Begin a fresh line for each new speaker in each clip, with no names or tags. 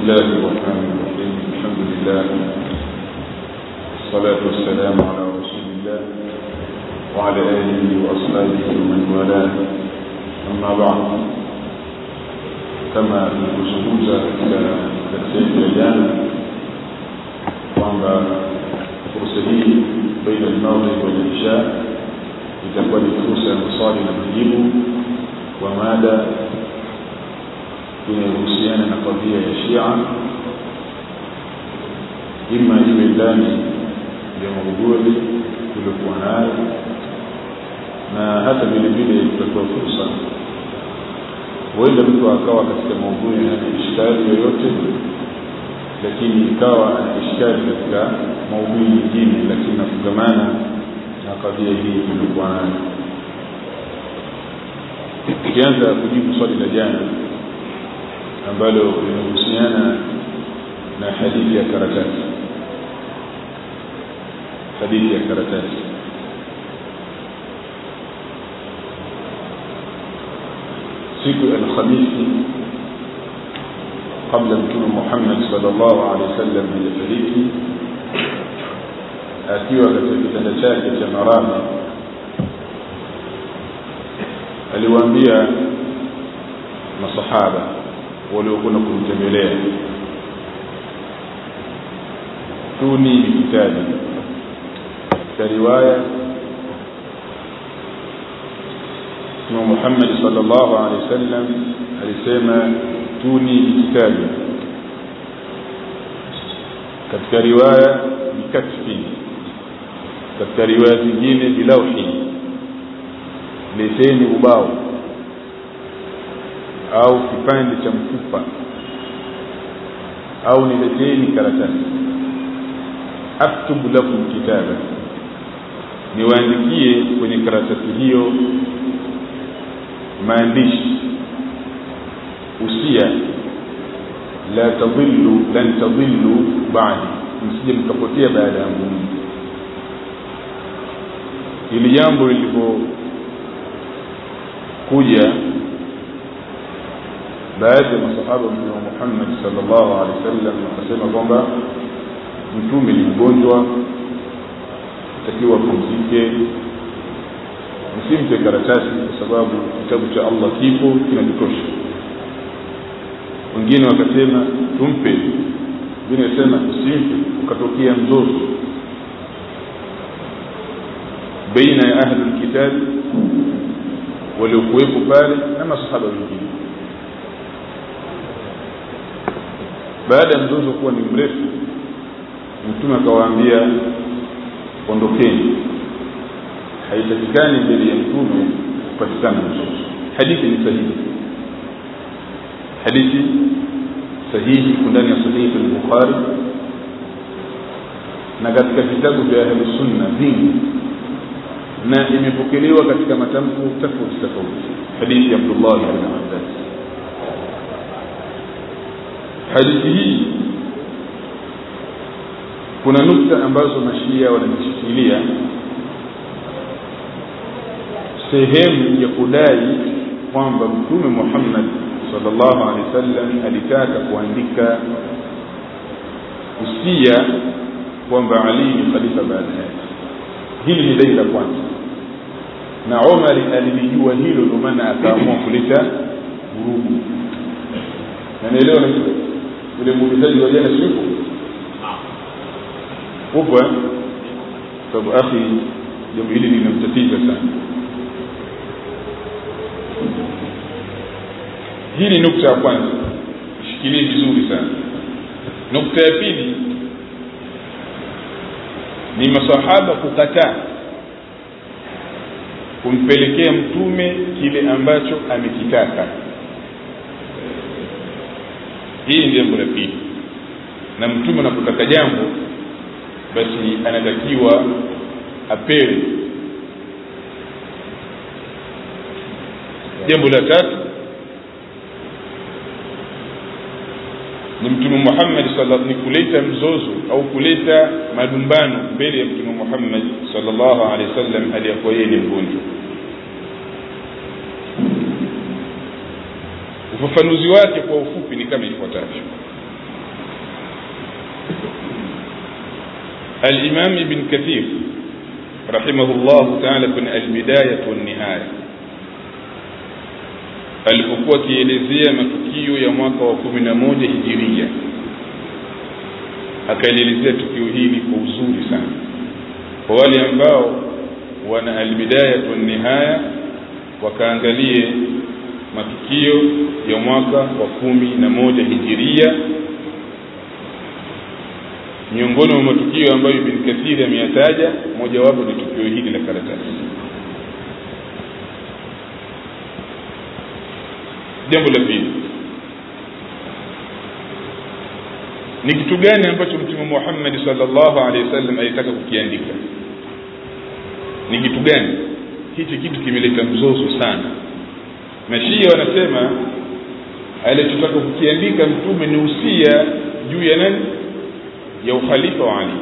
الله الرحمن الرحيم الحمد لله والصلاة والسلام على رسول الله وعلى آله وأصحابه ومن والاه أما بعد kama tulivyozungumza katika sehemu ya jana kwamba fursa hii baina almaghrib wal isha itakuwa ni fursa ya maswali na majibu kwa mada inayohusiana na kadhia ya Shia, ima iwe ndani ya maudhui tuliokuwa nayo, na hata vile vile tutatoa fursa, huenda mtu akawa katika maudhui hana ishkali yoyote, lakini ikawa ana ishkali katika maudhui nyingine, lakini nafungamana na kadhia hii tuliokuwa nayo. Tukianza kujibu swali la jana ambalo linahusiana na hadithi ya karatasi hadithi ya karatasi siku ya alhamisi kabla mtume muhammad salllahu alehi wasallam hajafariki akiwa katika kitanda chake cha maradhi aliwaambia masahaba waliokwenda kumtembelea tuni bikitabi katika riwaya mtume muhammadi sal llahu alehi wasallam alisema tuni bikitabi katika riwaya bikatfi katika riwaya zingine bilauhi leteni ubao au kipande cha mfupa au nileteni karatasi aktubu lakum kitaba niwaandikie kwenye karatasi hiyo maandishi usia la tadhillu lan tadhillu ba'di msije mkapotea baada yangu mimi hili jambo lilivyokuja baadhi ya masahaba wa mtume Muhammad sallallahu alaihi wasallam wakasema kwamba mtume ni mgonjwa takiwa pumzike msimpe karatasi kwa sababu kitabu cha Allah kipo kinatutosha wengine wakasema tumpe wengine wakasema usimpe ukatokea mzozo baina ya ahlul kitab waliokuwepo pale na masahaba wengine baada ya mzozo kuwa ni mrefu mtume akawaambia ondokeni haitakikani mbele ya mtume kupatikana mzozo hadithi ni sahihi hadithi sahihi iko ndani ya sahihi al-bukhari na katika vitabu vya ahlusunna vingi na imepokelewa katika matamko tofauti tofauti hadithi ya abdullah ibn abbas hadithi hii kuna nukta ambazo mashia wanazishikilia sehemu ya kudai kwamba mtume Muhammad sallallahu alaihi wasallam alitaka kuandika usia kwamba Ali ni khalifa baada yake. Hili ni dai la kwanza, na Omar alilijua hilo, ndio maana akaamua kuleta vurugu. Na naelewa na yule muulizaji wa jana siku upo sababu akhi jambo hili linamtatiza sana hii ni nukta ya kwanza ishikilie vizuri sana nukta ya pili ni masahaba kukataa kumpelekea mtume kile ambacho amekitaka hii ni jambo la pili na mtume anapotaka jambo basi anatakiwa apewe jambo la tatu ni mtume Muhammad sallallahu ni kuleta mzozo au kuleta malumbano mbele ya mtume Muhammad sallallahu alaihi wasallam aliyakuwa yeye ni mgonjwa ufafanuzi wake kwa ufupi ni kama ifuatavyo الإمام ابن كثير رحمه الله تعالى kwenye albidaya والنهاية alipokuwa akielezea matukio ya mwaka wa kumi na moja hijiria akaelezea tukio hili kwa uzuri sana kwa wale ambao wana albidaya nihaya wakaangalie matukio ya mwaka wa kumi na moja hijiria miongoni mwa matukio ambayo Ibn Kathir ameyataja mojawapo ni tukio hili la karatasi jambo la pili ni kitu gani ambacho mtume Muhammad sallallahu alaihi wasallam alitaka kukiandika ni kitu gani hichi kitu kimeleta mzozo sana mashia wanasema alichotaka kukiandika mtume ni usia juu ya nani ya ukhalifa wa Ali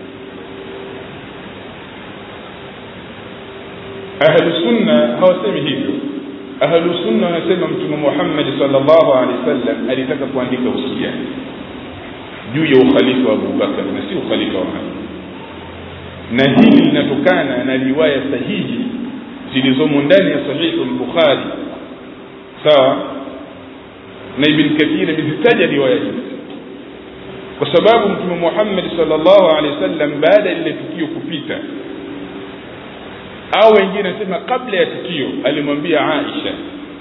ahlu sunna hawasemi hivyo ahlu sunna wanasema mtume Muhammad sallallahu alaihi wasallam alitaka kuandika usia juu ya ukhalifa wa Abu Bakar na si ukhalifa wa Ali na hili linatokana na riwaya sahihi zilizomo ndani ya sahihi al-Bukhari sawa na Ibn Kathir amezitaja riwaya hizi kwa sababu mtume Muhammad sallallahu alaihi wasallam baada ya lile tukio kupita au wengine nasema kabla ya tukio alimwambia Aisha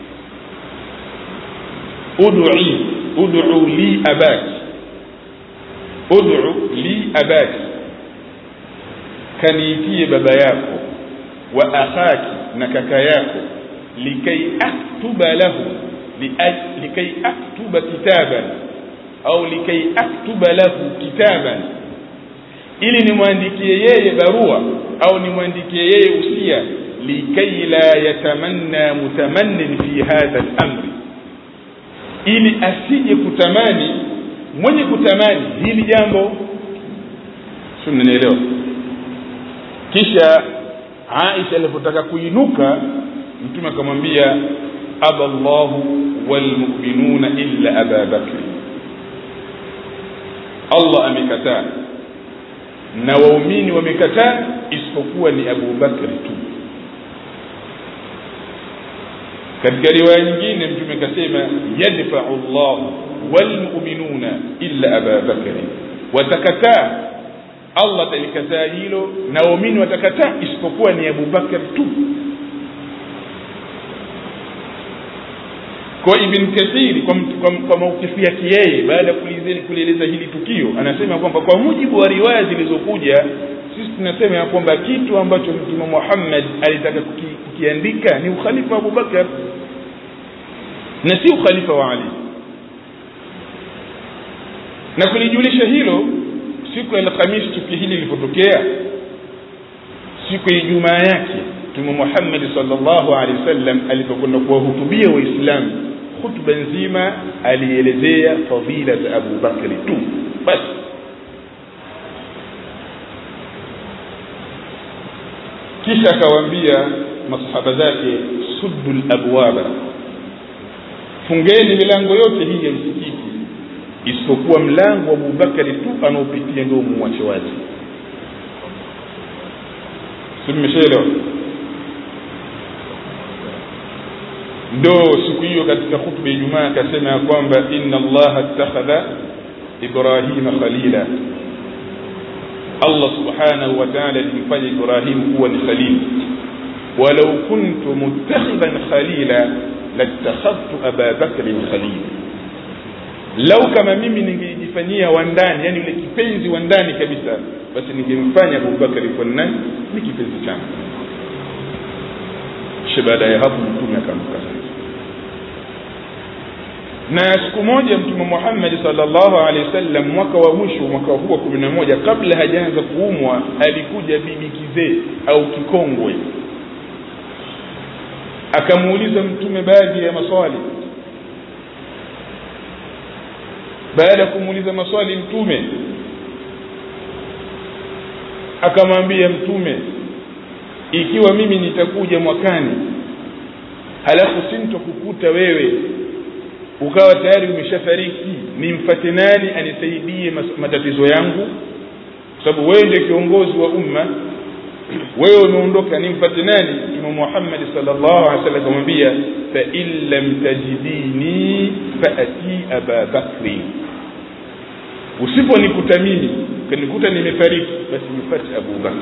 ud'i ud'u li abaki ud'u li abaki kaniitie baba yako wa akhaki na kaka yako likai aktuba lahu likai aktuba kitaban au likai aktuba lahu kitaban ili nimwandikie yeye barua au nimwandikie yeye usia likai la yatamanna mutamannin fi hadha al-amri ili asije kutamani mwenye kutamani hili jambo sio mnanielewa kisha Aisha alipotaka kuinuka mtume akamwambia aballahu walmu'minuna illa aba bakr Allah amekataa na waumini wamekataa isipokuwa ni Abu Bakr tu katika riwaya nyingine mtume akasema yadfa'u Allah walmu'minuna illa Aba Bakr watakataa Allah atalikataa hilo na waumini watakataa isipokuwa ni Abu Bakr tu kwa Ibn Kathir kwa, kwa, kwa maukifu yake yeye baada ya kulieleza hili tukio anasema kwamba kwa mujibu wa riwaya zilizokuja sisi tunasema ya kwamba kitu ambacho Mtume Muhammad alitaka kuki, kukiandika ni ukhalifa wa Abu Bakar na si ukhalifa wa Ali na kulijulisha hilo siku ya Alhamisi tukio hili lilipotokea siku ya Ijumaa yake Mtume Muhammad sallallahu alaihi wasallam alipokwenda kuwahutubia Waislamu hutuba nzima alielezea fadhila za Abu Bakri tu basi kisha akawaambia masahaba zake suddu abwaba fungeni milango yote hii ya msikiti isipokuwa mlango wa Abu Bakari tu anaopitia ndio muache wazi si mmeshaelewa ndo siku hiyo katika hutuba ya Ijumaa akasema ya kwamba inna Allah attakhadha Ibrahima khalila Allah subhanahu wa ta'ala alimfanya Ibrahim kuwa ni khalil walau kuntu muttakhidan khalila latakhadhtu Aba Bakr khalil lau kama mimi ningejifanyia wa ndani yani yule kipenzi wa ndani kabisa basi ningemfanya Abu Bakr kwa nani ni kipenzi changu kisha baada ya hapo mtume akamka na siku moja mtume Muhammad sallallahu alaihi wasallam mwaka wa mwisho mwaka huu wa 11 kabla hajaanza kuumwa alikuja bibi kizee au kikongwe akamuuliza mtume baadhi ya maswali baada ya kumuuliza maswali mtume akamwambia mtume ikiwa mimi nitakuja mwakani halafu sintokukuta wewe ukawa tayari umeshafariki nimfate nani anisaidie matatizo yangu sababu wewe ndiye kiongozi wa umma wewe umeondoka nimfate nani mtume Muhammad sallallahu alaihi wasallam akamwambia fa in lam tajidini faati aba bakri usiponikuta mimi kanikuta nimefariki basi nipate Abu Bakr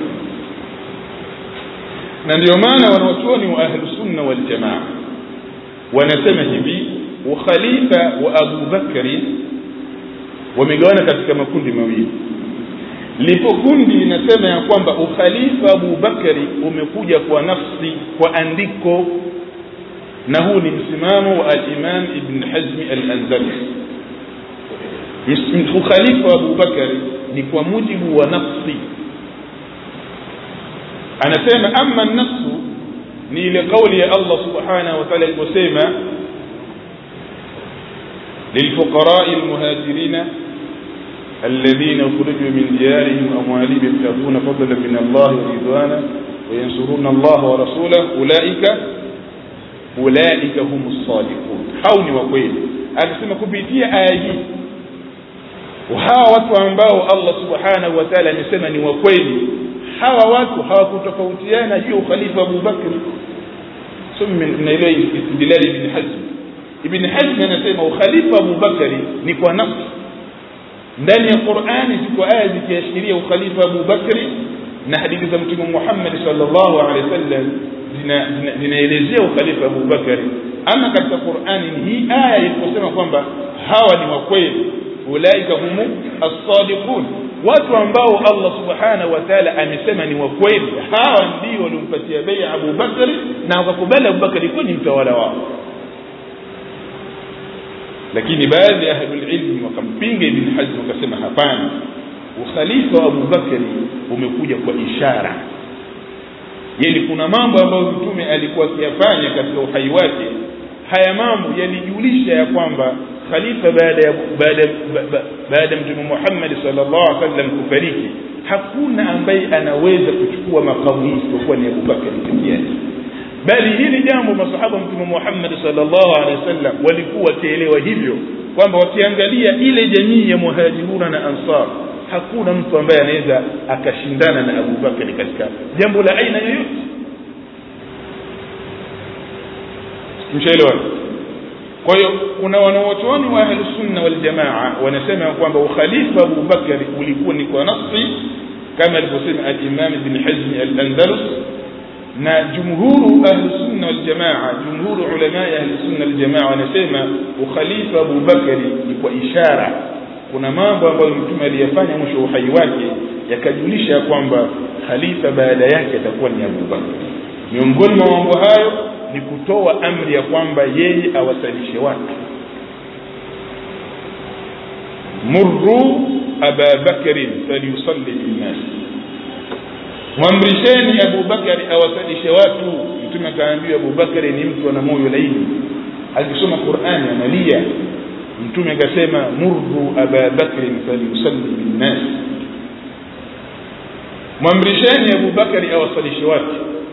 na ndio maana wanawachuoni wa ahlu sunna wal jamaa wanasema hivi ukhalifa wa Abu Bakri wamegawana katika makundi mawili lipo kundi linasema ya kwamba ukhalifa Abu Bakari umekuja kwa nafsi kwa andiko na huu ni msimamo wa al-Imam Ibn Hazm al-Andalusi ukhalifa wa Abu Bakari ni kwa mujibu wa nafsi anasema amma nafsu ni ile kauli ya Allah subhanahu wa ta'ala aliposema للفقراء المهاجرين الذين أخرجوا من ديارهم وأموالهم يبتغون فضلا من الله ورضوانا وينصرون الله ورسوله أولئك أولئك هم الصادقون حوني وكويل akisema kupitia aya hii hawa watu ambao Allah subhanahu wa ta'ala amesema ni wa kweli hawa watu hawakutofautiana juu ya ukhalifa Abu Bakr sumi min ile istidlal ibn Hazm ibn Hazm anasema ukhalifa Abu Bakr ni kwa nafsi ndani ya Qur'ani ziko aya zikiashiria ukhalifa Abu Bakri na hadithi za Mtume Muhammad sallallahu alaihi wasallam zinaelezea ukhalifa Abu Bakari ama katika Qur'ani hii aya iliposema kwamba hawa ni wa kweli ulaika humu as-sadiqun watu ambao Allah subhanahu wa ta'ala amesema ni wa kweli hawa ndio waliompatia bai'a Abu Bakari na wakakubali Abu Bakari kuwa ni mtawala wao lakini baadhi ya ahlul ilmi wakampinga ibn Hazm wakasema hapana ukhalifa wa Abu Bakari umekuja kwa ishara yani kuna mambo ambayo mtume alikuwa akiyafanya katika uhai wake haya mambo yalijulisha ya kwamba khalifa baada ya baada baada ya mtume Muhammad sallallahu alaihi wasallam kufariki hakuna ambaye anaweza kuchukua makamu hii isipokuwa ni Abu Bakar pekee yake bali hili jambo masahaba mtume Muhammad sallallahu alaihi wasallam walikuwa wakielewa hivyo kwamba wakiangalia ile jamii ya muhajiruna na ansar hakuna mtu ambaye anaweza akashindana na Abu Bakar katika jambo la aina yoyote mshaelewa kwa hiyo kuna wanawachuoni wa ahli sunna wal jamaa wanasema kwamba ukhalifa Abu Bakar ulikuwa ni kwa nafsi kama alivyosema al-Imam Ibn Hazm al-Andalus na jumhuru ahli sunna wal jamaa jumhuru ulama ahli sunna wal jamaa wanasema ukhalifa Abu Bakari ni kwa ishara kuna mambo ambayo mtume aliyafanya mwisho uhai wake yakajulisha kwamba khalifa baada yake atakuwa ni Abu Bakar miongoni mwa mambo hayo ni kutoa amri ya kwamba yeye awasalishe watu murru aba bakrin falyusalli binnas mwamrisheni Abu Bakari awasalishe watu mtume akaambiwa Abu Bakari ni mtu ana moyo laini akisoma Qur'ani analia mtume akasema murru aba bakrin falyusalli binnas mwamrisheni Abu Bakari awasalishe watu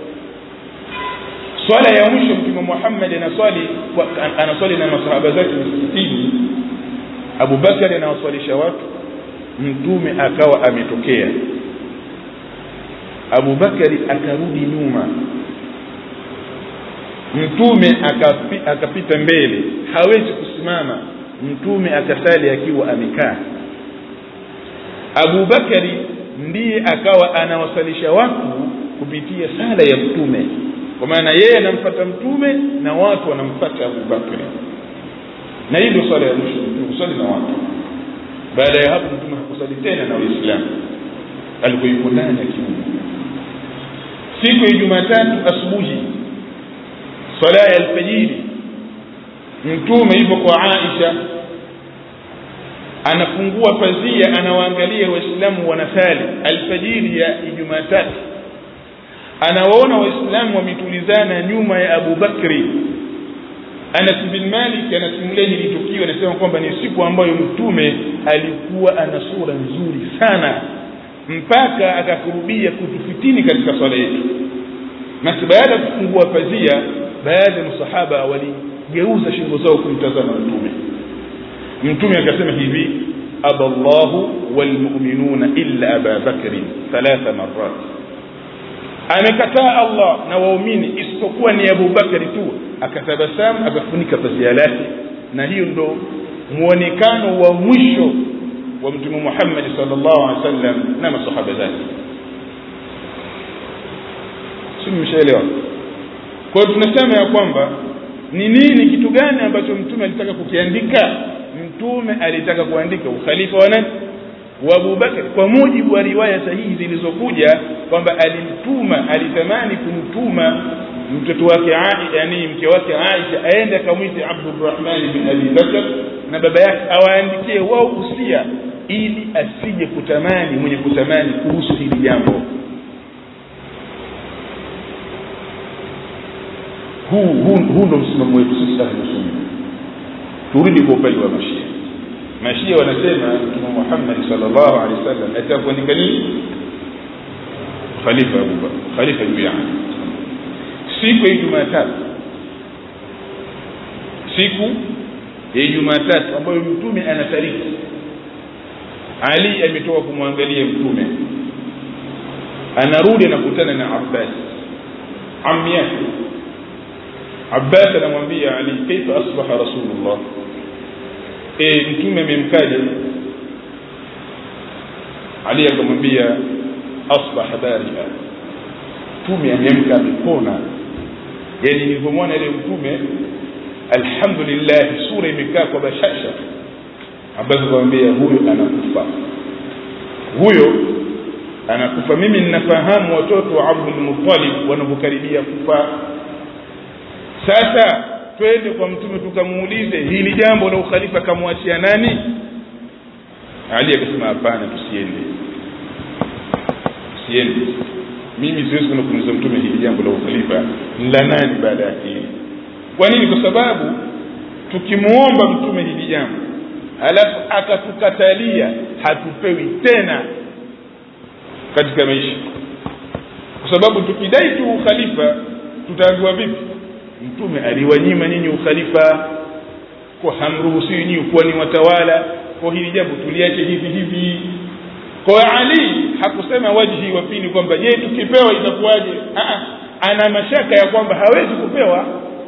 swala ya mwisho mtume Muhammad anaswali anaswali na masahaba zake msikitini Abu Bakari anawaswalisha watu mtume akawa ametokea Abu Bakari akarudi nyuma mtume akapi, akapita mbele hawezi kusimama mtume akasali akiwa amekaa Abu Bakari ndiye akawa anawasalisha watu kupitia sala ya mtume kwa maana yeye anamfuata mtume na watu wanamfuata Abu Bakari na hii ndio swala ya mwisho kusali na watu baada ya hapo mtume hakusali tena na waislamu alikuwa yuko ndani ya kiungo siku ya Jumatatu asubuhi swala ya alfajiri mtume yupo kwa Aisha anafungua pazia anawaangalia waislamu wanasali alfajiri ya Jumatatu anawaona waislamu wametulizana nyuma ya Abu Bakri Anas bin Malik anasimulia hili tukio anasema kwamba ni siku ambayo mtume alikuwa ana sura nzuri sana mpaka akakurubia kutufitini katika swala yetu na baada ya kufungua pazia baadhi ya masahaba waligeuza shingo zao kumtazama mtume mtume akasema hivi aba llahu walmuminuna illa aba bakrin thalatha marat amekataa allah na waumini isipokuwa ni abubakari tu akatabasamu akafunika pazia lake na hiyo ndo muonekano wa mwisho wa mtume muhammadi salllahu alehi wa sallam na masahaba zake si mmeshaelewa kwa hiyo tunasema ya kwamba ni nini kitu gani ambacho mtume alitaka kukiandika mtume alitaka kuandika ukhalifa wa nani wa abubakar kwa mujibu wa riwaya sahihi zilizokuja kwamba alimtuma alitamani kumtuma mtoto wake yani mke wake aisha aende akamwite abdurahmani bin abi bakar na baba yake awaandikie wao usia ili asije kutamani mwenye kutamani kuhusu hili jambo huu huu huu ndo msimamo wetu sisi ahlusunna turudi kwa upande wa mashia mashia wanasema mtume muhammadi salllahu alehi wa sallam ataka kuandika nini khalifa abubakar khalifa juu ya ali siku ya jumatatu siku ya jumatatu ambayo mtume anatariki ali ametoka kumwangalia mtume anarudi anakutana na abbas ammi yake abbas anamwambia ali kaifa asbaha rasulullah e, mtume amemkaja ali akamwambia asbaha baria mtume ameamka amepona yani nilivyomwona ile mtume alhamdulillah sura imekaa kwa bashasha abbas akamwambia huyo anakufa huyo anakufa mimi ninafahamu watoto wa abdulmutalib wanavyokaribia kufa sasa twende kwa mtume tukamuulize hili jambo la ukhalifa kamwachia nani ali akasema hapana tusiende tusiende mimi siwezi kwenda kumuuliza mtume hili jambo la ukhalifa la nani baada ya hili kwa nini kwa sababu tukimuomba mtume hili jambo alafu akatukatalia hatupewi tena katika maisha kwa sababu tukidai tu ukhalifa tutaambiwa vipi mtume aliwanyima nyinyi ukhalifa kwa hamruhusiwi nyinyi kuwa ni watawala kwa hili jambo tuliache hivi hivi kwa ali hakusema wajhi wa pili kwamba je tukipewa itakuwaje ana mashaka ya kwamba hawezi kupewa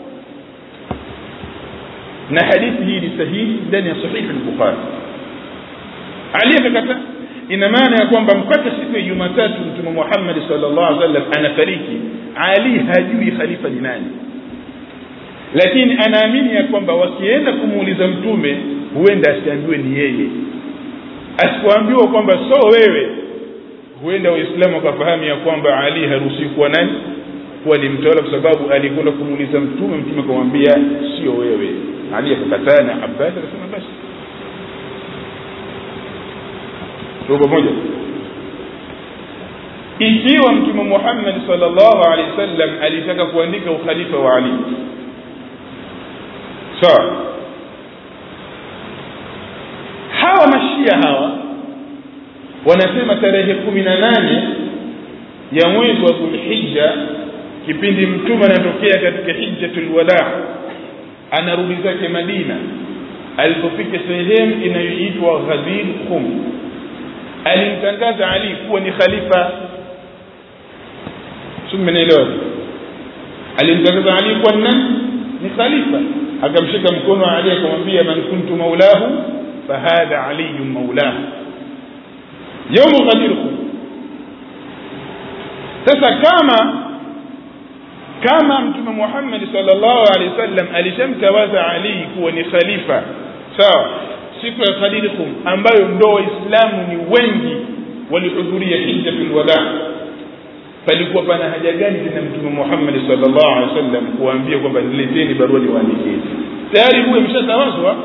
na hadithi hii ni sahihi ndani ya sahihi al-bukhari ali akakata ina maana ya kwamba mpaka siku ya jumatatu mtume muhammadi sallallahu alaihi wasallam anafariki ali hajui khalifa ni nani lakini anaamini ya kwamba wakienda kumuuliza mtume huenda asiambiwe ni yeye asipoambiwa kwamba so wewe huenda waislamu wakafahamu ya kwamba ali haruhusiwi kuwa nani kuwa ni mtawala kwa sababu alikwenda kumuuliza mtume mtume akamwambia sio wewe ali akakataa na abbas akasema basi tuko pamoja ikiwa mtume muhammad sallallahu alaihi wasallam alitaka kuandika ukhalifa wa ali sawa hawa mashia hawa wanasema tarehe kumi na nane ya mwezi wa dhulhija kipindi mtume anatokea katika hijjatul wadaa anarudi zake madina alipofika sehemu inayoitwa ghadir khum alimtangaza ali kuwa ni khalifa summenaelewa alimtangaza ali kuwa nani ni khalifa akamshika mkono wa ali akamwambia man kuntu maulahu fahadha aliyun maulahu yaumu ghadir khum sasa kama kama mtume Muhammad sallallahu alaihi wasallam alishamtawaza Ali kuwa ni khalifa sawa siku ya Khalidikum ambayo ndo waislamu ni wengi walihudhuria hijjatul wada palikuwa pana haja gani tena mtume Muhammad sallallahu alaihi wasallam kuambia kwamba nileteni barua niwaandikie tayari huyo ameshatawazwa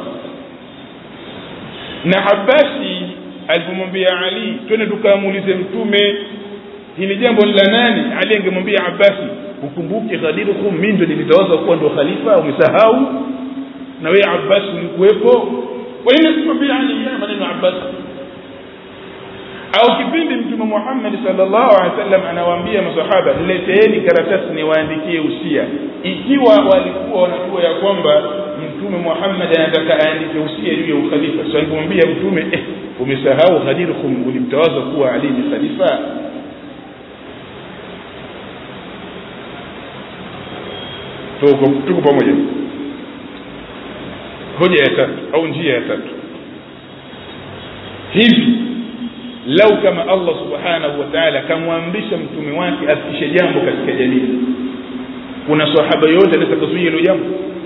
na Abbasi alipomwambia Ali twende tukamuulize mtume hili jambo ni la nani Ali angemwambia Abbasi ukumbuke Khalidukum mimi ndo nilitawaza kuwa ndo khalifa umesahau na wewe Abbas ulikuwepo kwa nini sikwambia Ali ya maneno Abbas au kipindi mtume Muhammad sallallahu alaihi wasallam anawaambia masahaba nileteeni karatasi niwaandikie usia ikiwa walikuwa wanajua ya kwamba
mtume muhammad anataka aandike usia juu ya ukhalifa so alipomwambia mtume eh, umesahau ghadirkum ulimtawaza kuwa ali ni khalifa tuko tuko pamoja hoja ya tatu au njia ya tatu hivi lau kama allah subhanahu wa taala kamwamrisha mtume wake afikishe jambo katika jamii kuna sahaba yoyote anaweza kuzuia hilo jambo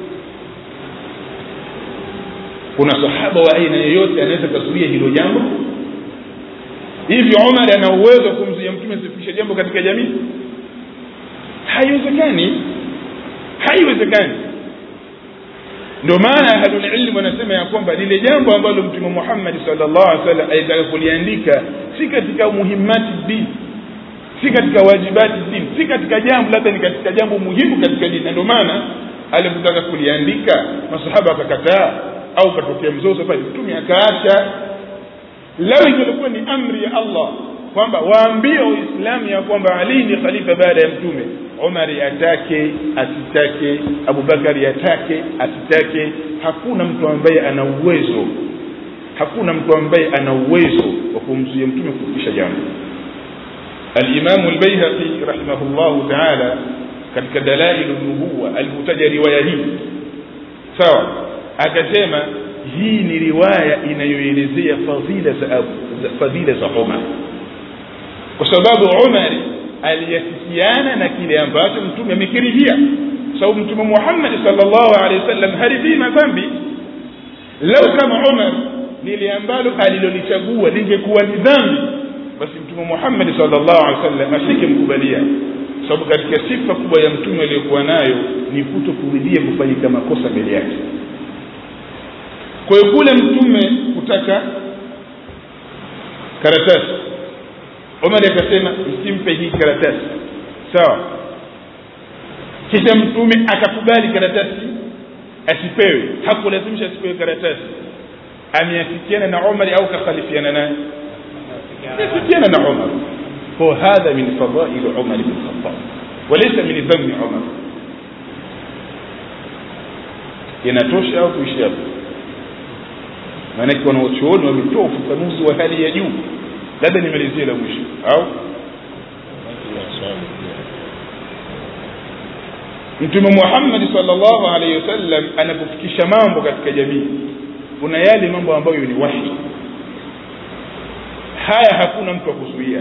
kuna sahaba wa aina yoyote anaweza kuzuia hilo jambo hivi umar ana uwezo wa kumzuia mtume asifikishe jambo katika jamii haiwezekani haiwezekani ndio maana ahlulilmu wanasema ya kwamba lile jambo ambalo mtume muhammadi salllah alih wasallam alitaka kuliandika si katika muhimati dini si katika wajibati dini si katika jambo labda ni katika jambo muhimu katika dini na ndio maana alipotaka kuliandika masahaba akakataa au katokea mzozo pale mtume akaacha lau ingelikuwa ni amri ya allah kwamba waambie waislamu ya kwamba ali ni khalifa baada ya mtume umari atake asitake abubakari atake asitake hakuna mtu ambaye ana uwezo hakuna mtu ambaye ana uwezo wa kumzuia mtume kufikisha jambo alimamu lbaihaqi rahimahullahu taala katika dalailu nubuwa alipotaja riwaya hii sawa akasema hii ni riwaya inayoelezea fadhila za fadhila za umar kwa sababu umari aliyafikiana na kile ambacho mtume amekirihia sababu mtume muhammadi salllahu alehi wasallam haridhii madhambi lau kama umar lile ambalo alilolichagua lingekuwa ni dhambi basi mtume muhammadi salllahu alehi wasallam asingemkubalia sababu katika sifa kubwa ya mtume aliyokuwa nayo ni kuto kuridhia kufanyika makosa mbele yake kwa hiyo kule mtume kutaka karatasi omari akasema msimpe hii karatasi sawa kisha mtume akakubali karatasi asipewe hakulazimisha asipewe karatasi ameafikiana na umari au kakhalifiana naye ameafikiana na umar kwa hadha min fadaili umar bn khatab walaysa min dhammi umar inatosha au kuishi hapo maanake wanaochuoni wametoa ufafanuzi wa hali ya juu labda nimalizie la mwisho au mtume muhammadi salllahu alaihi wasallam anapofikisha mambo katika jamii kuna yale mambo ambayo ni wahi haya hakuna mtu wa kuzuia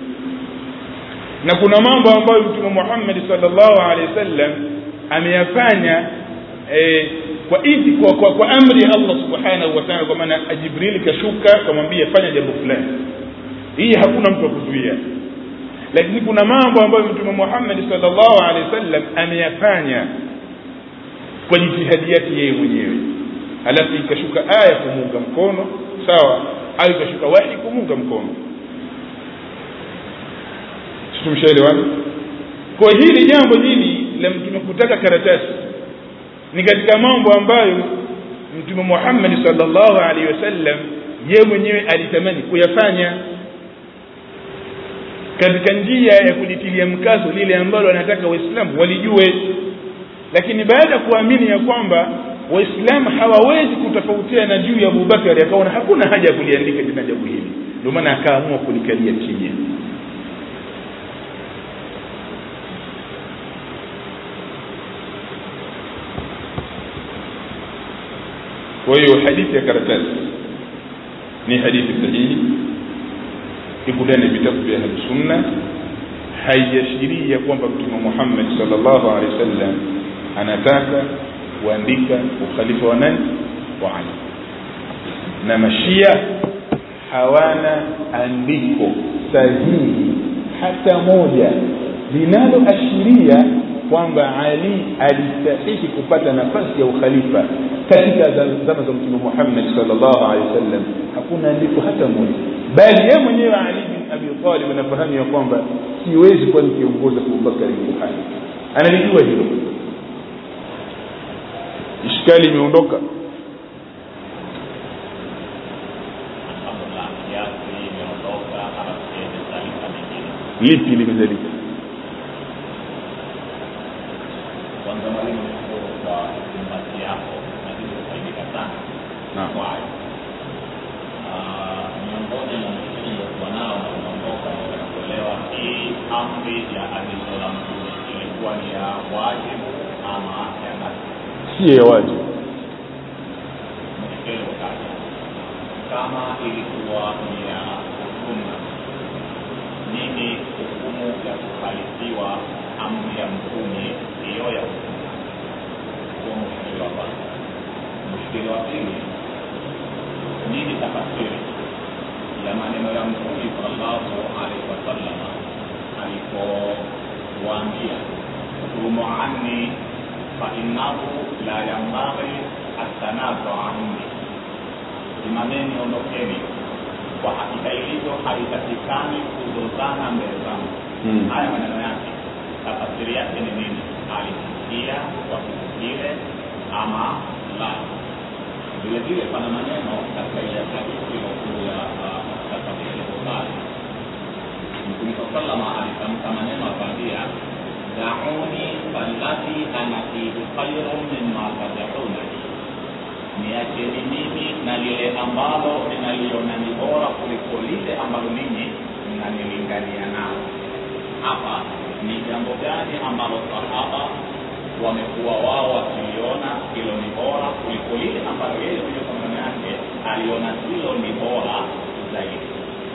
na kuna mambo ambayo mtume muhammadi salllahu alehi wasallam ameyafanya eh, kwa idi kwa, kwa, kwa amri ya allah subhanahu wa taala kwa maana jibrili kashuka kamwambia fanya jambo fulani hii hakuna mtu wa kuzuia lakini kuna mambo ambayo mtume muhammadi salllahu alehi wasallam ameyafanya kwa jitihadi yake yeye mwenyewe halafu ikashuka aya kumuunga mkono sawa au ikashuka wahi kumuunga mkono tumshaelewana kwa hili jambo hili la mtume kutaka karatasi ni katika mambo ambayo mtume muhammadi salllahu alaihi wasallam ye mwenyewe alitamani kuyafanya katika njia ya kulitilia mkazo lile ambalo anataka waislamu walijue lakini baada ya kuamini ya kwamba waislamu hawawezi kutofautiana juu ya abubakari akaona hakuna haja ya kuliandika tena jambo hili ndio maana akaamua kulikalia kimya kwa hiyo hadithi ya karatasi ni hadithi sahihi iko ndani ya vitabu vya ahlusunna haiashirii kwamba mtume muhammad salllahu alehi wasallam anataka kuandika ukhalifa wa nani wa ali na mashia hawana andiko sahihi hata moja linaloashiria kwamba ali alistahiki kupata nafasi ya ukhalifa katika zama za mtume muhammad salllahu alehi wasallam hakuna andiko hata moja bali yeye mwenyewe ali bin abi talib anafahamu ya kwamba siwezi kuwa nikiongoza abubakari buhari analijua hilo ishkali imeondoka lipi limezalika
kwanza mwalimu shukuru kwa nafasi yako na kitu hayo Ah, miongoni mwa msingi uliokuwa nao na unaondoka katika kuelewa hii amri ya agizo la mtume ilikuwa ni ya wajibu ama ya lazima
si ya wajibu
mshikeli utaja kama ilikuwa ni ya sunna nini hukumu ya kuhalisiwa amri ya mtume hiyo ya sunna huo mshikeli wa kwanza mshikeli wa pili nini tafasiri ya maneno ya mtume sallallahu alaihi wasallam alipowaambia kudumu anni fainnahu la yambaghi atanazu anni simameni ondokeni kwa hakika ilivyo haitakikani kuzozana mbele zangu
Mm.
haya maneno yake tafasiri yake ni nini alisikia kwa kitu kile ama la vile vile pana maneno katika ile hadithi iliyokuja katika sahihi Bukhari mtume saa salama alitamka maneno akaambia dauni falladhi ana fihi khairun mimma tadaunani niacheni mimi na lile ambalo ninaliona ni bora kuliko lile ambalo ninyi mnanilingania nao hapa ni jambo gani ambalo sahaba wamekuwa wao wakiliona hilo ni bora kuliko lile ambalo yeye mwenyewe kwa maneno yake aliona hilo ni bora zaidi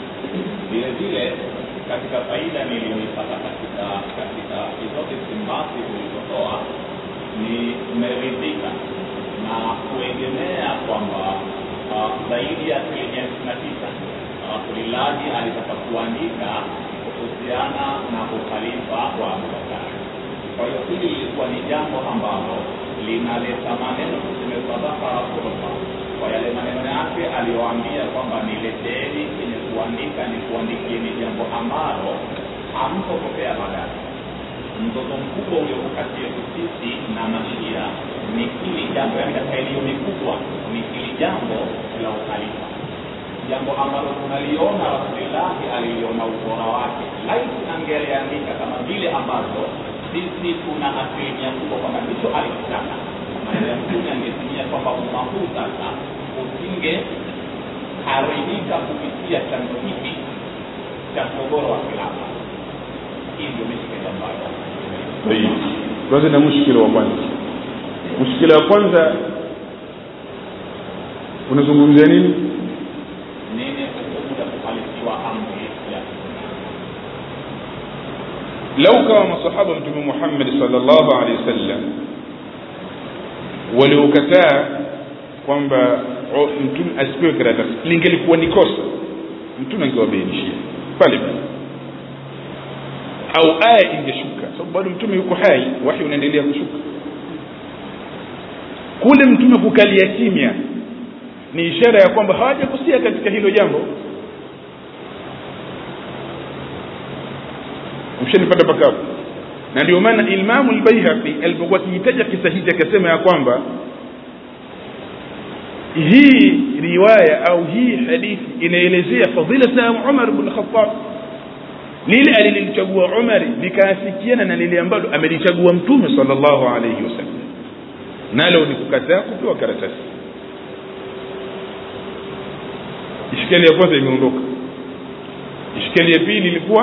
vile vile katika faida niliyoipata katika katika hizo istimbati ulizotoa ni meridhika na kuegemea kwamba uh, zaidi ya asilimia tisini na tisa rasulillahi alitaka kuandika kuhusiana na ukhalifa wa abubakari kwa hiyo hili lilikuwa ni jambo ambalo linaleta maneno tuseme sadaka rasulullah kwa yale maneno yake aliyoambia kwamba nileteeni kwenye kuandika ni kuandikieni jambo ambalo hamtopokea baadaye mzozo mkubwa uliopo kati yetu sisi na mashia ni hili jambo yani katika iliyo mikubwa ni hili jambo la ukhalifa jambo ambalo tunaliona rasulillahi aliliona ubora wake laiti angeliandika kama vile ambavyo sisi tuna asilimia kubwa kwamba ndicho alikitaka maneno ya mtume angetumia kwamba umma huu sasa usinge haribika kupitia chanzo hiki cha mgogoro wa khilafa hii ndio mishikeli ambayo
Tayib. tuanze na mushkila wa kwanza mushkila wa kwanza unazungumzia nini
nini hukumu ya kuhalisiwa amri ya
lau kama masahaba mtume muhammadi salllahu alehi wasallam waliokataa kwamba o- mtume asipewe karatasi lingelikuwa ni kosa mtume angewabainishia pale pale au aya ingeshuka sababu bado mtume yuko hai wahi unaendelea kushuka kule mtume kukalia kimya ni ishara ya kwamba hawajakusia katika hilo jambo mshanipata pakavu na ndio maana imamu lbaihaqi alipokuwa akihitaja kisa hichi akasema ya kwamba hii riwaya au hii hadithi inaelezea fadilata ya umar bn khatab lile alililichagua umari likaafikiana na lile ambalo amelichagua mtume sal llahu alaihi wasallam nalo ni kukataa kupewa karatasi ishkali ya kwanza imeondoka ishkali ya pili ilikuwa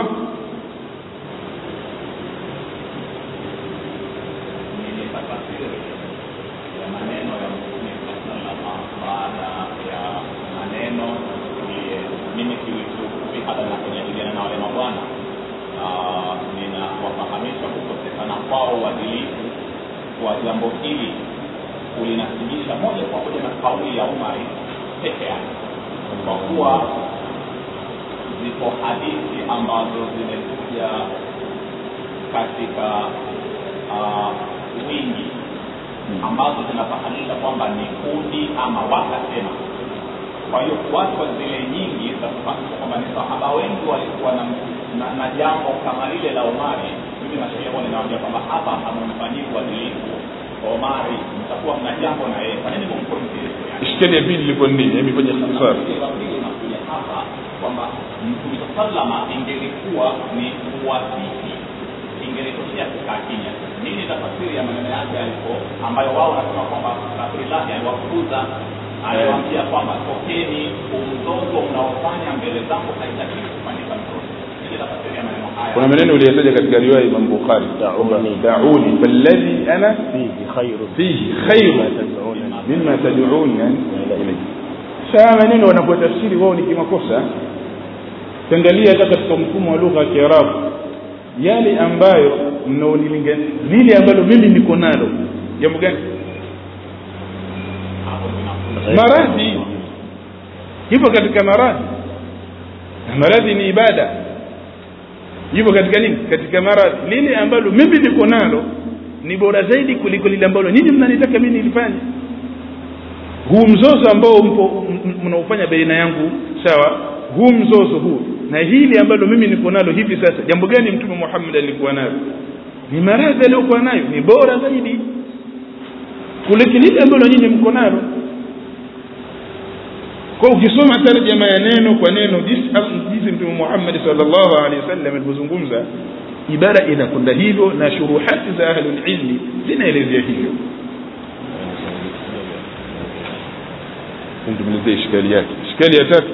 nini tafasiri ya maneno ya mtume salama baada ya maneno ni- mimi kiufupi hata nakujadiliana na wale mabwana ah, ninawafahamisha kukosekana kwao uadilifu kwa jambo hili kulinasibisha moja kwa moja na kauli ya umari peke yake kwa kuwa zipo hadithi ambazo zimekuja katika uh, wingi ambazo zinafahamisha kwamba ni kundi ama wakasema kwa hiyo kuachwa zile nyingi zinatufahamisha kwamba ni sahaba wengi walikuwa na, na, na jambo kama lile la omari mimi nasheria huwa ninawambia kwamba hapa hamumfanyii uadilifu omari mtakuwa mna jambo na yeye kwa nini mumpointie
ishkali ya pili ilikuwa ni nini hebu fanye ikhtisar
inakuja hapa kwamba mtume salama ingelikuwa ni uwasifi ingelitokea kukaa kimya nini tafasiri ya maneno yake alipo ambayo wao wanasema kwamba rasulillahi aliwafukuza aliwaambia kwamba tokeni umzozo unaofanya mbele zangu haitakiwi kufanyika mzozo sije tafasiria maneno haya
kuna maneno uliyataja katika riwaya ya Imam Bukhari
Da'uni.
da'uni falladhi ana
fihi khairun
fihi khairu
ma tad'unani
mimma tad'uni ilayhi saa maneno wanapotafsiri wao ni kimakosa kiangalia hata katika mfumo wa lugha ya Kiarabu yale ambayo mnaonilingania lile ambalo mimi niko nalo jambo gani
hapo zinakuja
maradhi hivyo katika maradhi na maradhi ni ibada hivyo katika nini katika maradhi lile ambalo mimi niko nalo ni bora zaidi kuliko lile ambalo nyinyi mnanitaka mimi nilifanye huu mzozo ambao mpo m- m- mnaufanya baina yangu sawa huu mzozo huu na hili ambalo mimi niko nalo hivi sasa jambo gani mtume Muhammad alikuwa nalo ni maradhi aliyokuwa nayo ni bora zaidi kuliko lile ambalo nyinyi mko nalo kwa ukisoma tarjama ya neno kwa neno jinsi jinsi mtume Muhammad sallallahu alaihi wasallam alivyozungumza ibara inakwenda hivyo na shuruhati za ahlul ilmi zinaelezea hivyo tumalizie ishkali yake ishkali ya tatu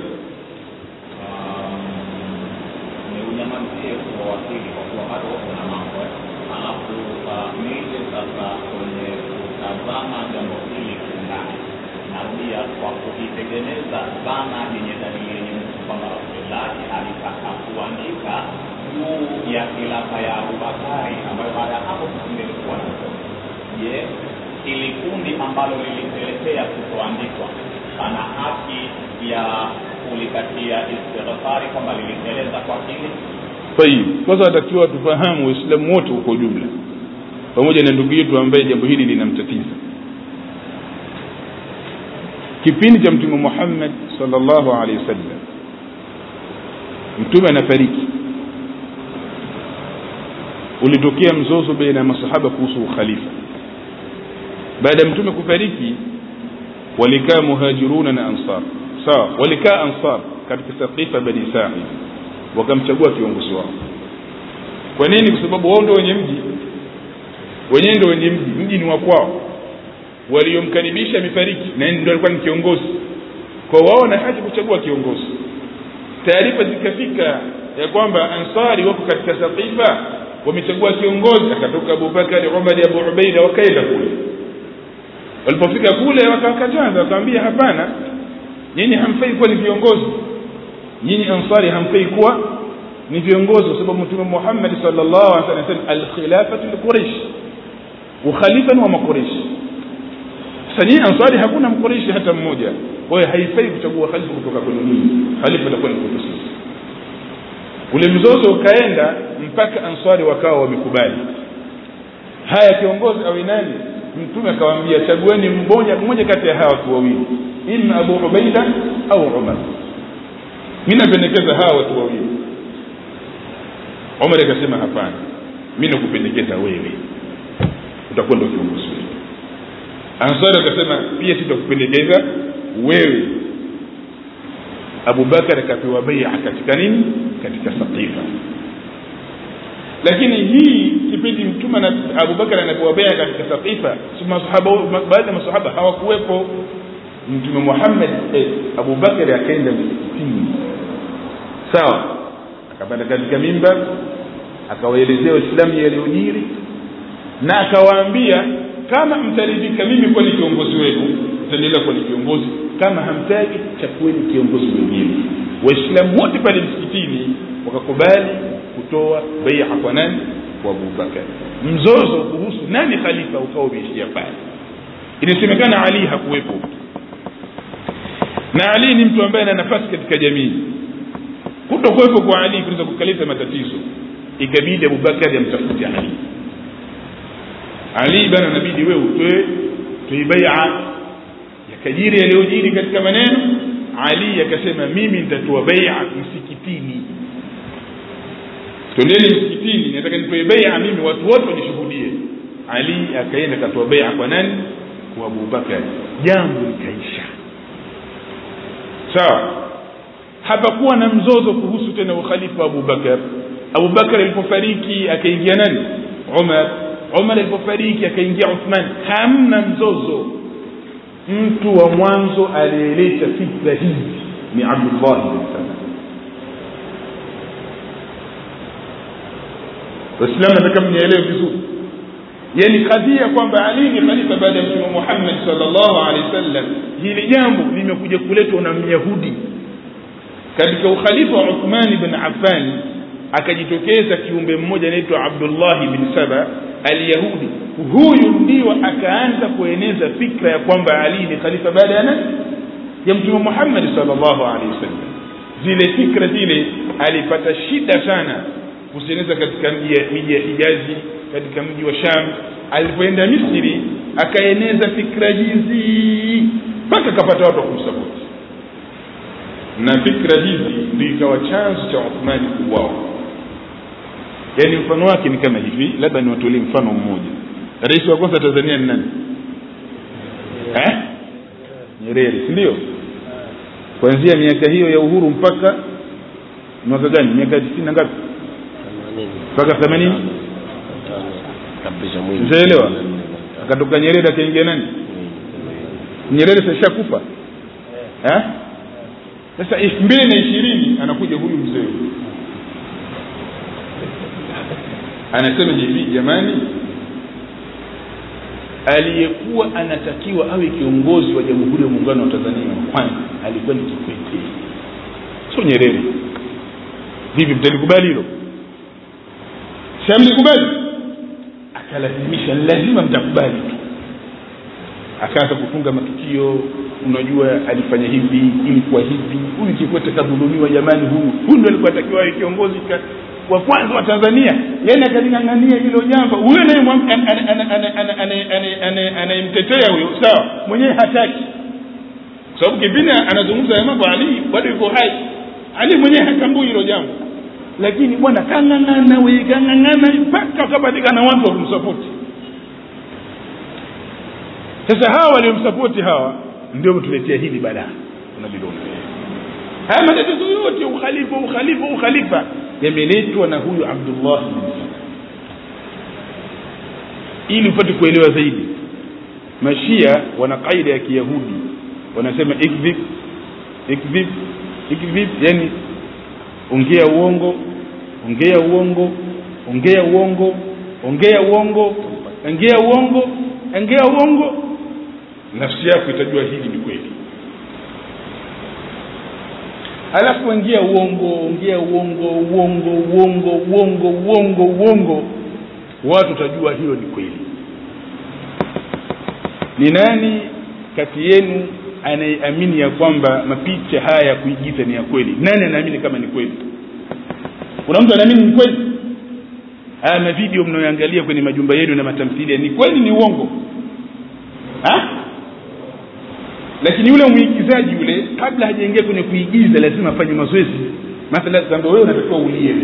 ni unyamazie kwa wakili kwa kuwa bado kuna mambo eh. alafu ah, nije sasa kwenye kutazama jambo hili kiundani narudia kwa kuitengeneza dhana yenye dalili yenye mtu kwamba rasulullahi alitaka kuandika juu ya khilafa ya abubakari ambayo baada ya hapo tusingelikuwa na je ili kundi ambalo lilipelekea kutoandikwa ana haki ya kulikatia istighfari kwamba liliteleza kwa kile
tayib kwanza watakiwa tufahamu waislamu wote kwa ujumla pamoja na ndugu yetu ambaye jambo hili linamtatiza kipindi cha mtume Muhammad sallallahu alaihi wasallam mtume anafariki ulitokea mzozo baina ya masahaba kuhusu ukhalifa baada ya mtume kufariki walikaa muhajiruna na ansar sawa walikaa ansar katika saqifa bani sa'id wakamchagua kiongozi wao kwa nini kwa sababu wao ndio wenye mji wenyewe ndio wenye mji mji ni wa kwao waliomkaribisha amefariki na yeye ndio alikuwa ni kiongozi kwa wao na haki kuchagua kiongozi taarifa zikafika ya kwamba ansari wako katika saqifa wamechagua kiongozi akatoka Abubakar Umar Abu Ubaida wakaenda kule walipofika kule wakawakataza wakamwambia hapana nyinyi hamfai kuwa ni viongozi nyinyi ansari hamfai kuwa ni viongozi kwa sababu mtume Muhammad sallallahu alaihi wasallam al-khilafatu li-Quraysh ukhalifa ni wa makureish sasa nyinyi ansari hakuna mkureishi hata mmoja kwa hiyo haifai kuchagua khalifa kutoka kwenu nyinyi khalifa atakuwa ni kwetu sisi ule mzozo ukaenda mpaka ansari wakawa wamekubali haya kiongozi awe nani mtume akawaambia chagueni mmoja mmoja kati ya hawa watu wawili ima abu ubaida au umar mimi napendekeza hawa watu wawili umar akasema hapana mimi nakupendekeza wewe utakuwa ndio kiongozi wetu ansari akasema pia sitakupendekeza wewe abubakar akapewa baia katika nini katika saqifa lakini hii kipindi mtume na abubakar anapewa baia katika saqifa masahaba baadhi ya masahaba hawakuwepo mtume muhammad eh, abubakar akaenda msikitini sawa akapanda katika mimbar akawaelezea waislamu yaliyojiri na akawaambia kama mtaridhika mimi kuwa ni kiongozi wenu mtaendelea kuwa ni kiongozi kama hamtaki chakueni kiongozi mwingine waislamu wote pale msikitini wakakubali kutoa baia kwa nani kwa abubakar mzozo kuhusu nani khalifa ukawa umeishia pale inasemekana ali hakuwepo na ali ni mtu ambaye ana nafasi katika jamii kutokuwepo kwa ali kunaweza kukaleta matatizo ikabidi abubakari amtafute ali ali bana nabidi wewe utoe tuibaia yakajiri yaliyojiri katika maneno ali akasema mimi nitatoa baia msikitini tondeni msikitini nataka nitoe baia mimi watu wote wanishuhudie ali akaenda akatoa baia kwa nani kwa abubakari jambo likaisha sawa hapakuwa na mzozo kuhusu tena ukhalifa wa abubakar abubakar alipofariki akaingia nani umar umar alipofariki akaingia uthman hamna mzozo mtu wa mwanzo aliyeleta fikra hizi ni abdullah bin saba waislamu nataka mnielewe vizuri yani kadhia kwamba ali ni khalifa baada ya mtume muhammad salllahu alehi wasallam hili jambo limekuja kuletwa na myahudi katika ukhalifa wa uthmani bin affan akajitokeza kiumbe mmoja anaitwa abdullahi bin saba alyahudi huyu ndio akaanza kueneza fikra ya kwamba ali ni khalifa baada ya nani ya mtume muhammadi salllahu alehi wasallam zile fikra zile alipata shida sana kuzieneza katika miji ya hijazi katika mji wa sham alipoenda misri akaeneza fikra hizi mpaka akapata watu wa kumsapoti na fikra hizi ndio ikawa chanzo cha uthmani kuuawa yaani mfano wake ni kama hivi labda niwatolee mfano mmoja rais wa kwanza tanzania ni nani eh? nyerere si ndio kuanzia miaka hiyo ya uhuru mpaka mwaka gani miaka tisini na ngapi mpaka themanini shaelewa akatoka nyerere akaingia nani nyerere sashakufa eh? sasa elfu mbili na ishirini anakuja huyu mzee huyu anasema hivi jamani aliyekuwa anatakiwa awe kiongozi wa jamhuri ya muungano wa tanzania wa kwanza alikuwa ni kikwete sio nyerere vipi mtalikubali hilo shamlikubali akalazimisha lazima mtakubali tu akaanza kufunga matukio unajua alifanya hivi ilikuwa hivi huyu kikwete kadhulumiwa jamani huyu huyu ndo alikuwa atakiwa awe kiongozi wa kwanza wa tanzania yani akaling'ang'ania hilo jambo huyo anayemtetea huyo sawa mwenyewe hataki kwa sababu kipindi anazungumza ya mambo ali bado yuko hai ali mwenyewe hatambui hilo jambo lakini bwana kang'ang'ana we kang'ang'ana mpaka wakapatikana watu wa kumsapoti sasa hawa waliomsapoti hawa ndio tuletea hili balaa unaliona haya matatizo yote ukhalifa ukhalifa ukhalifa yameletwa na huyu abdullah bin saba ili upate kuelewa zaidi mashia wana kaida ya kiyahudi wanasema ikdhib ikdhib ikdhib yani ongea uongo ongea uongo ongea uongo ongea uongo ongea uongo ongea uongo nafsi yako itajua hili ni kweli alafu ongea uongo ongea uongo uongo uongo uongo uongo uongo watu utajua hilo ni kweli ni nani kati yenu anayeamini ya kwamba mapicha haya ya kuigiza ni ya kweli nani anaamini kama ni kweli kuna mtu anaamini ni kweli haya mavideo mnayoangalia kwenye majumba yenu na matamthilia ni kweli ni uongo ha? lakini yule mwigizaji yule kabla hajaingia kwenye kuigiza lazima afanye mazoezi mathala kwamba wewe unatakiwa ulie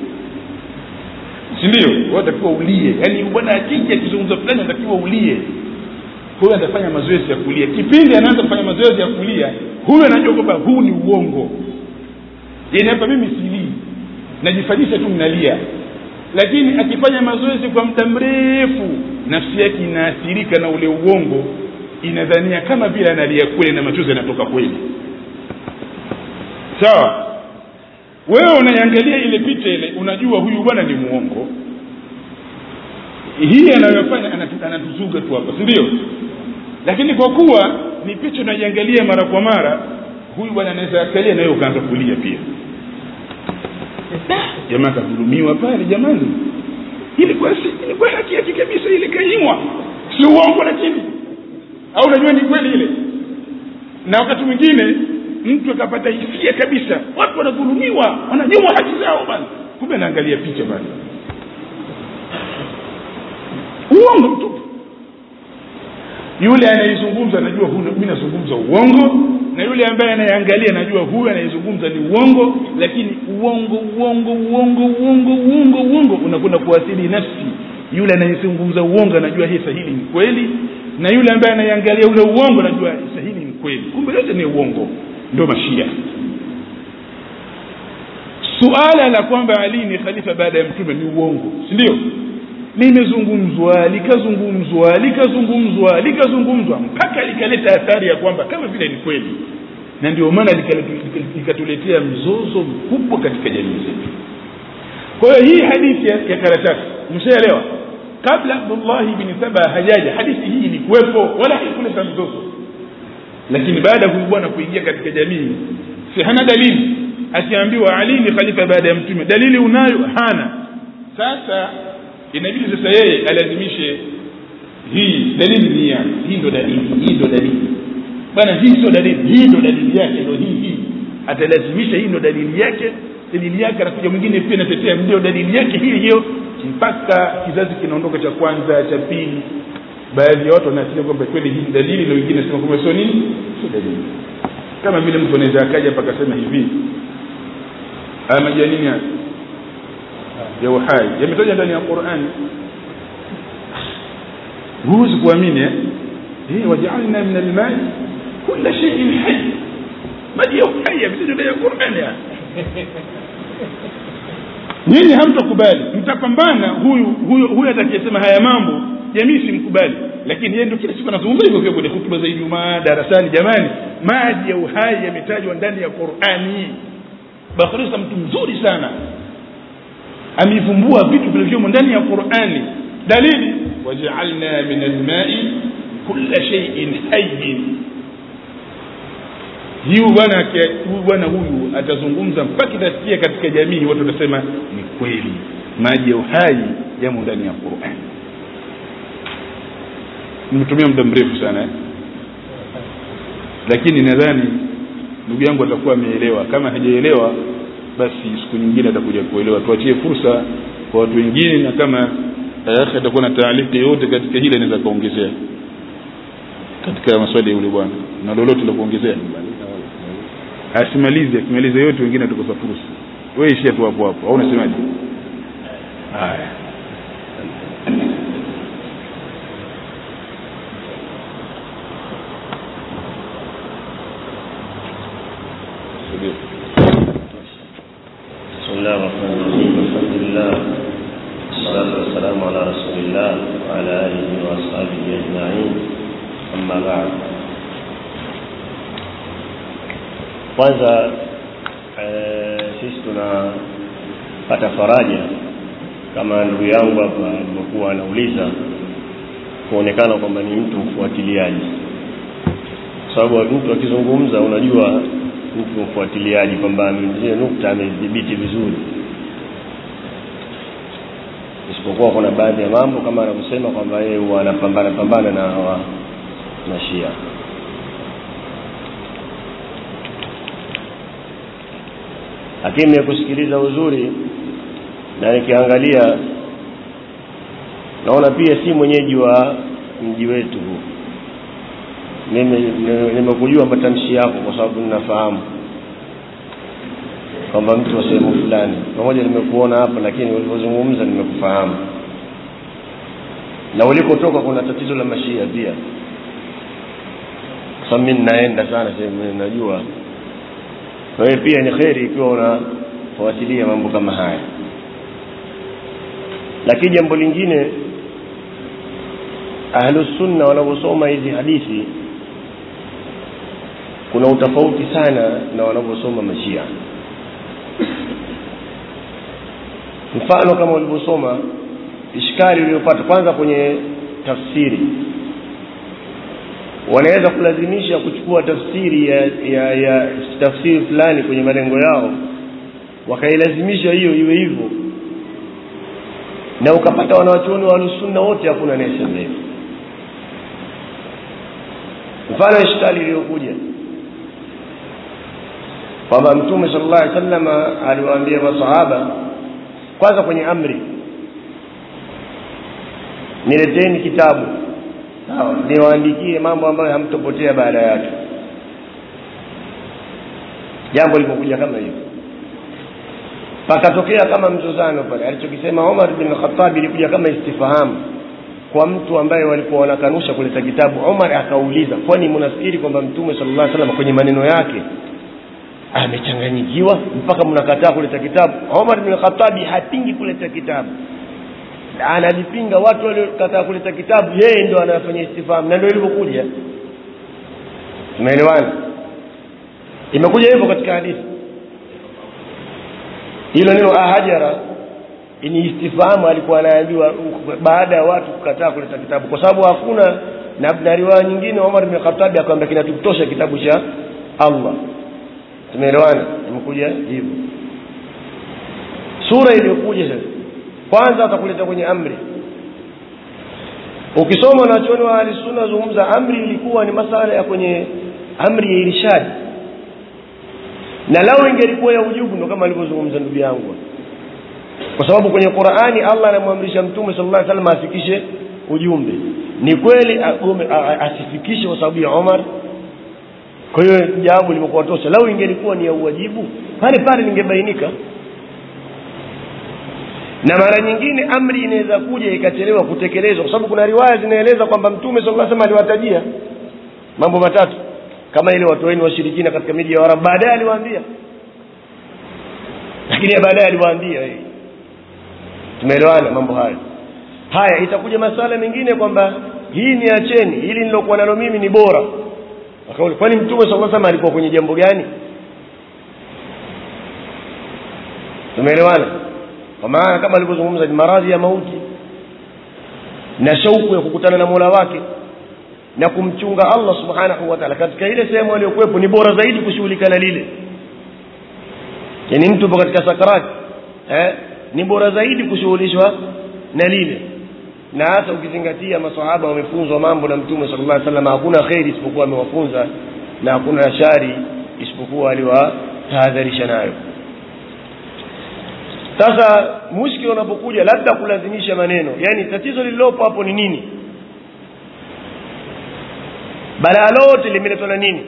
si ndio wewe unatakiwa ulie yaani bwana akija akizungumza fulani anatakiwa ulie huyu atafanya mazoezi ya kulia kipindi anaanza kufanya mazoezi ya kulia huyu anajua kwamba huu ni uongo yaani hapa mimi silii najifanyisha tu mnalia lakini akifanya mazoezi kwa muda mrefu nafsi yake inaathirika na ule uongo inadhania kama vile analia kweli na machozi yanatoka kweli sawa wewe unaiangalia ile picha ile unajua huyu bwana ni muongo hii anayofanya anatuzuga tu hapa si ndio lakini kwa kuwa ni picha unaiangalia mara kwa mara huyu bwana anaweza akalia nawe ukaanza kulia pia jamaa kadhulumiwa pale jamani ilikuwa si ilikuwa haki yake kabisa ile kanyimwa si uongo lakini au unajua ni kweli ile na wakati mwingine mtu akapata hisia kabisa watu wanadhulumiwa wananyimwa haki zao bana kumbe anaangalia picha bana uongo mtupu yule anayezungumza anajua mi nazungumza uongo na yule ambaye anayeangalia anajua huyu anayezungumza ni uongo lakini uongo uongo uongo uongo uongo uongo unakwenda kuathiri nafsi yule anayezungumza uongo anajua hii sahili ni kweli na yule ambaye anayeangalia ule uongo anajua sahili ni kweli kumbe yote ni uongo ndio mashia suala la kwamba ali ni khalifa baada ya mtume ni uongo si ndio limezungumzwa likazungumzwa likazungumzwa likazungumzwa mpaka likaleta athari ya kwamba kama vile ni kweli na ndio maana likatuletea mzozo mkubwa katika jamii zetu kwa hiyo hii hadithi ya, ya karatasi mshaelewa kabla abdullahi bni saba hajaja hadithi hii ilikuwepo wala haikuleta mzozo lakini baada ya huyu bwana kuingia katika jamii si hana dalili akiambiwa ali ni khalifa baada ya mtume dalili unayo hana sasa inabidi sasa yeye alazimishe hii dalili ni ya hii ndo dalili hii ndo dalili bwana hii sio dalili hii ndo dalili yake ndo hii hii atalazimisha hii ndo dalili yake dalili yake anakuja mwingine pia natetea ndio dalili yake hii hiyo mpaka kizazi kinaondoka cha kwanza cha pili baadhi ya watu wanaasili kwamba kweli hii ni dalili na wengine nasema kwamba sio nini sio dalili kama vile mtu anaweza akaja hapa akasema hivi haya majanini haya ya uhai yametaja ndani ya qurani huwezi kuamini eh eh wajaalna min almai kula shay'in hayy maji ya uhai yametajwa ndani ya qurani ya nyinyi hamtakubali mtapambana huyu huyu huyu atakayesema haya mambo jamii simkubali lakini yeye ndio kila siku anazungumza hivyo hivyo kwenye hutuba za Ijumaa darasani jamani maji ya uhai yametajwa ndani ya Qur'ani Bakhrisa mtu mzuri sana amevumbua vitu vilivyomo ndani ya Qur'ani dalili waja'alna min al-ma'i kulla shay'in hayyin hiyo bwana huyu bwana huyu atazungumza mpaka itasikia katika jamii watu watasema ni kweli maji ya uhai yamo ndani ya Qur'an nimetumia muda mrefu sana eh? lakini nadhani ndugu yangu atakuwa ameelewa kama hajaelewa basi siku nyingine atakuja kuelewa tuachie fursa kwa watu wengine na kama akhi atakuwa na taaliki yote katika hili anaweza kaongezea katika maswali ya yule bwana na lolote la kuongezea asimalize akimaliza yote wengine atakosa fursa wewe ishia tu hapo hapo au unasemaje haya
بسم الله الرحمن الرحيم الحمد لله والصلاة والسلام على رسول الله وعلى آله وأصحابه أجمعين أما بعد kwanza e, sisi tunapata faraja kama ndugu yangu hapa alivyokuwa anauliza kuonekana kwamba ni mtu mfuatiliaji kwa sababu mtu akizungumza unajua mtu mfuatiliaji kwamba zile nukta amedhibiti vizuri isipokuwa kuna baadhi ya mambo kama anavyosema kwamba yeye huwa anapambana pambana na hawa na Shia lakini nimekusikiliza uzuri na nikiangalia naona pia si mwenyeji wa mji wetu huu nimekujua matamshi yako kwa sababu ninafahamu kwamba mtu wa sehemu fulani pamoja nimekuona hapa lakini ulivyozungumza nimekufahamu na ulikotoka kuna tatizo la mashia pia kwa sababu mimi ninaenda sana sehemu najua kwa hiyo pia ni kheri ikiwa unafuatilia mambo kama haya lakini jambo lingine ahlusunna wanavyosoma hizi hadithi kuna utofauti sana na wanavyosoma mashia mfano kama walivyosoma ishkali uliyopata kwanza kwenye tafsiri wanaweza kulazimisha kuchukua tafsiri ya, ya, ya tafsiri fulani kwenye malengo yao wakailazimisha hiyo iwe hivyo na ukapata wanawachuoni wa sunna wote hakuna anayesema hivyo mfano ishkali iliyokuja kwamba mtume sallallahu alaihi wasallam aliwaambia masahaba kwanza kwenye amri nileteni kitabu sawa niwaandikie mambo ambayo hamtopotea baada yake jambo lilipokuja kama hivyo pakatokea kama mzozano pale alichokisema Umar bin Khattab ilikuja kama istifahamu kwa mtu ambaye walikuwa wanakanusha kuleta kitabu Umar akauliza kwani mnafikiri kwamba mtume sallallahu alaihi wasallam kwenye maneno yake amechanganyikiwa mpaka mnakataa kuleta kitabu Umar bin Khattab hapingi kuleta kitabu anajipinga watu waliokataa kuleta kitabu yeye ndo anafanya istifahamu na ndio ilivyokuja tumeelewana imekuja hivyo katika hadithi hilo neno ahajara ni istifahamu alikuwa anaambiwa baada ya watu kukataa kuleta kitabu kwa sababu hakuna na, na riwaya nyingine Umar bin Khattab akamwambia kinatutosha kitabu cha Allah tumeelewana imekuja hivyo sura iliyokuja sasa kwanza atakuleta kwenye amri ukisoma na chuoni wa ahlisunna zungumza amri ilikuwa ni masala ya kwenye amri ya irshadi na lao ingelikuwa ya ujubu ndo kama alivyozungumza ndugu yangu kwa sababu kwenye Qur'ani Allah anamwamrisha mtume sallallahu alaihi wasallam afikishe ujumbe ni kweli asifikishe kwa sababu ya Omar kwa hiyo jambo limekuwa tosha lau ingelikuwa ni ya uwajibu pale pale lingebainika na mara nyingine amri inaweza kuja ikachelewa kutekelezwa kwa sababu kuna riwaya zinaeleza kwamba mtume sallallahu alaihi wasallam aliwatajia mambo matatu kama ile watu wenu washirikina katika miji ya Waarabu baadaye aliwaambia lakini baadaye aliwaambia yeye tumeelewana mambo hayo haya itakuja masala mengine kwamba hii ni acheni hili nilokuwa nalo mimi ni bora akauli kwani mtume sallallahu alaihi wasallam alikuwa kwenye jambo gani tumeelewana kwa maana kama alivyozungumza ni maradhi ya mauti na shauku ya kukutana na Mola wake na kumchunga Allah subhanahu wa ta'ala katika ile sehemu aliyokuwepo ni bora zaidi kushughulika na lile yani mtu yupo katika sakarati eh ni bora zaidi kushughulishwa na lile na hata ukizingatia maswahaba wamefunzwa mambo na mtume sallallahu alaihi wasallam hakuna khairi isipokuwa amewafunza na hakuna shari isipokuwa aliwatahadharisha nayo sasa mushkil unapokuja labda kulazimisha maneno yani tatizo lililopo hapo ni nini balaa lote limeletwa na nini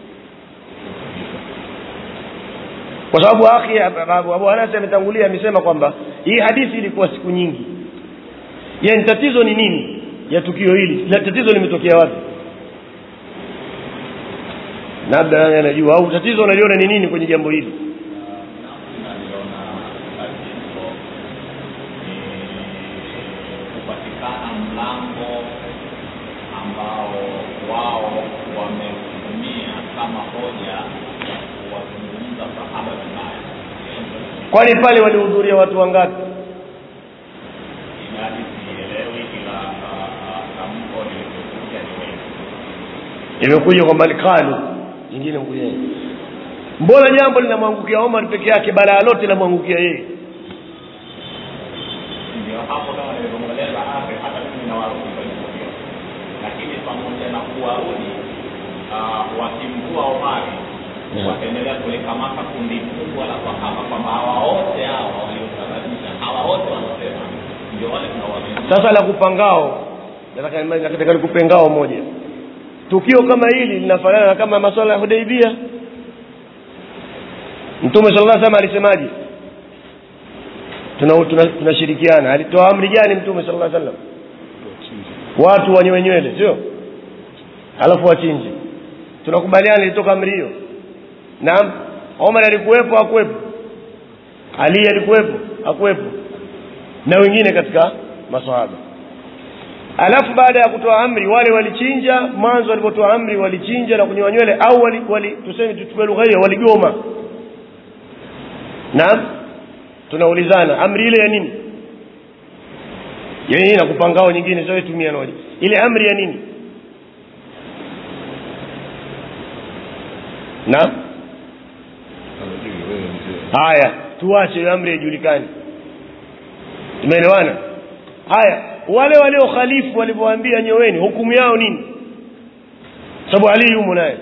kwa sababu akhi Abu Anas ametangulia amesema kwamba hii hadithi ilikuwa siku nyingi yani tatizo ni nini ya tukio hili la tatizo limetokea wapi labda nani anajua au tatizo unaliona ni nini kwenye jambo hili
kupatikana mlango ambao wao wametumia kama hoja ya kuwazungumza sahaba vibaya.
kwani pale walihudhuria watu wangapi
Idadi sielewi, ila ah, ah, tamko lilipokuja ni wengi.
imekuja kwamba kalu nyingine mkuja mbona jambo linamwangukia Omar peke yake balaa lote linamwangukia yeye
Ndio hapo kama nilivyomueleza hapo, hata mimi nawarudi kwenye tukio, lakini pamoja na kuwarudi ah, wakimvua Omari
Yeah.
wakaendelea kulikamata kundi kubwa la sahaba kwamba hawa wote hawa waliosababisha hawa wote wanasema ndio wale tunawaamini.
sasa la kupangao nataka nataka nikupe ngao moja tukio kama hili linafanana na kama masuala ya Hudaibia Mtume sallallahu alaihi wasallam alisemaje tuna tuna- tunashirikiana alitoa amri gani Mtume sallallahu alaihi wasallam watu wanyoe nywele sio alafu wachinje tunakubaliana ilitoka amri hiyo naam Omar alikuwepo hakuwepo Ali alikuwepo hakuwepo na wengine katika maswahaba alafu baada ya kutoa amri wale walichinja mwanzo walipotoa amri walichinja na kunyoa nywele au wali, wali tuseme tuchukue lugha hiyo waligoma naam tunaulizana amri ile ya nini ya nini na kupangao nyingine sio tumia moja ile amri ya nini naam haya tuache hiyo amri ijulikane tumeelewana haya wale walio khalifu walivyoambia nyoweni hukumu yao nini sababu ali yumo naye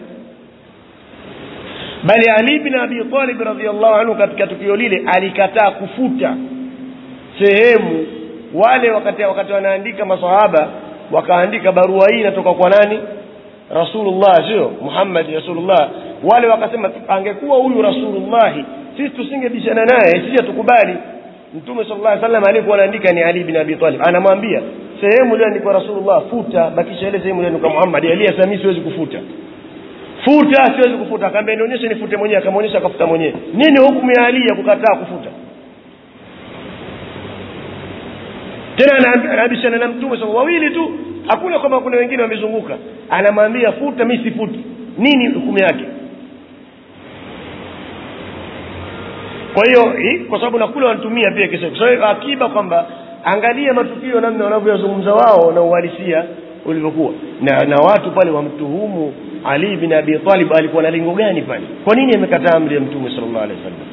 bali ali bin abi talib radhiallahu anhu katika tukio lile alikataa kufuta sehemu wale wakati wakati wanaandika masahaba wakaandika barua hii inatoka kwa nani rasulullah sio muhammad rasulullah wale wakasema angekuwa huyu rasulullah sisi tusingebishana naye sisi hatukubali mtume sallallahu alaihi wasallam alikuwa anaandika ni ali bin abi talib anamwambia sehemu iliyoandikwa rasulullah futa bakisha ile sehemu iliyoandikwa muhammad ali asami siwezi kufuta futa siwezi kufuta akamwambia nionyeshe nifute mwenyewe akamwonyesha akafuta mwenyewe nini hukumu ya ali ya kukataa kufuta tena ana- anabishana na mtume sasa wawili tu hakuna kwamba kuna wengine wamezunguka anamwambia futa mi sifuti nini hukumu yake kwa hiyo hii- kwa sababu na kule wanatumia pia kisa kwa hiyo akiba kwamba angalia matukio namna wanavyoyazungumza wao na uhalisia ulivyokuwa na, na watu pale wamtuhumu ali bin abi talib alikuwa na lengo gani pale kwa nini amekataa amri ya mtume sallallahu alaihi wasallam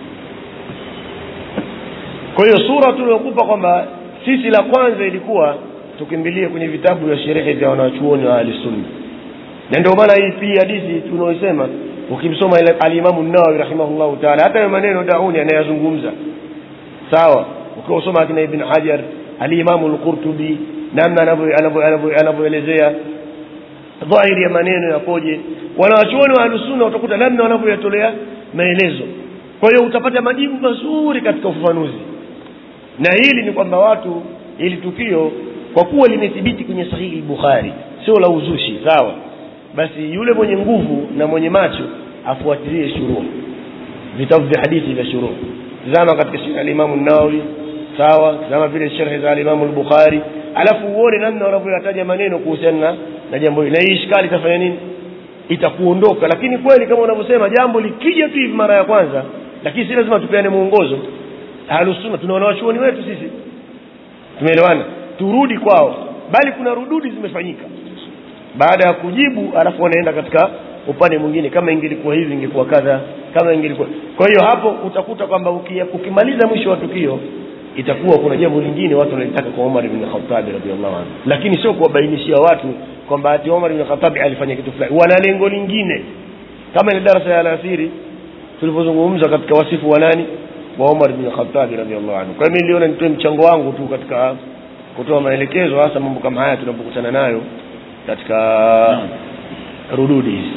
kwa hiyo sura tuliokupa kwamba sisi la kwanza ilikuwa tukimbilie kwenye vitabu vya sherehe vya wanachuoni wa ahlisunna na ndio maana hii pia hadithi tunaoisema ukimsoma ile alimamu nawawi rahimahullahu taala hata hayo maneno dauni anayazungumza sawa ukiwa usoma akina ibn hajar alimamu lqurtubi namna anavyo- anavyo- anavyo- anavyoelezea dhahiri ya maneno yakoje wanawachuoni wa ahlusunna utakuta namna wanavyoyatolea maelezo kwa hiyo utapata majibu mazuri katika ufafanuzi na hili ni kwamba watu hili tukio kwa kuwa limethibiti kwenye sahihi bukhari sio la uzushi sawa basi yule mwenye nguvu na mwenye macho afuatilie shuruu vitabu vya hadithi vya shuruu zama katika shirhi alimamu nawawi sawa zama vile sherhe za alimamu lbukhari alafu uone namna wanavyoyataja maneno kuhusiana na, na jambo hili na hii ishkali itafanya nini itakuondoka lakini kweli kama unavyosema jambo likija tu hivi mara ya kwanza lakini si lazima tupeane mwongozo ahlusunna tuna wanawachuoni wetu sisi tumeelewana turudi kwao bali kuna rududi zimefanyika baada ya kujibu alafu wanaenda katika upande mwingine kama ingelikuwa hivi ingekuwa kadha kama ingelikuwa kwa hiyo hapo utakuta kwamba uki- ukimaliza mwisho wa tukio itakuwa kuna jambo lingine watu wanalitaka kwa Umar ibn Khattab radhiallahu anhu lakini sio kuwabainishia watu kwamba ati Umar ibn Khattab alifanya kitu fulani wana lengo lingine kama ile darasa ya alasiri tulivyozungumza katika wasifu wa nani wa Umar ibn Khattab radhiallahu anhu kwa hiyo mimi niliona nitoe mchango wangu tu katika kutoa maelekezo hasa mambo kama haya tunapokutana nayo katika rududi hizi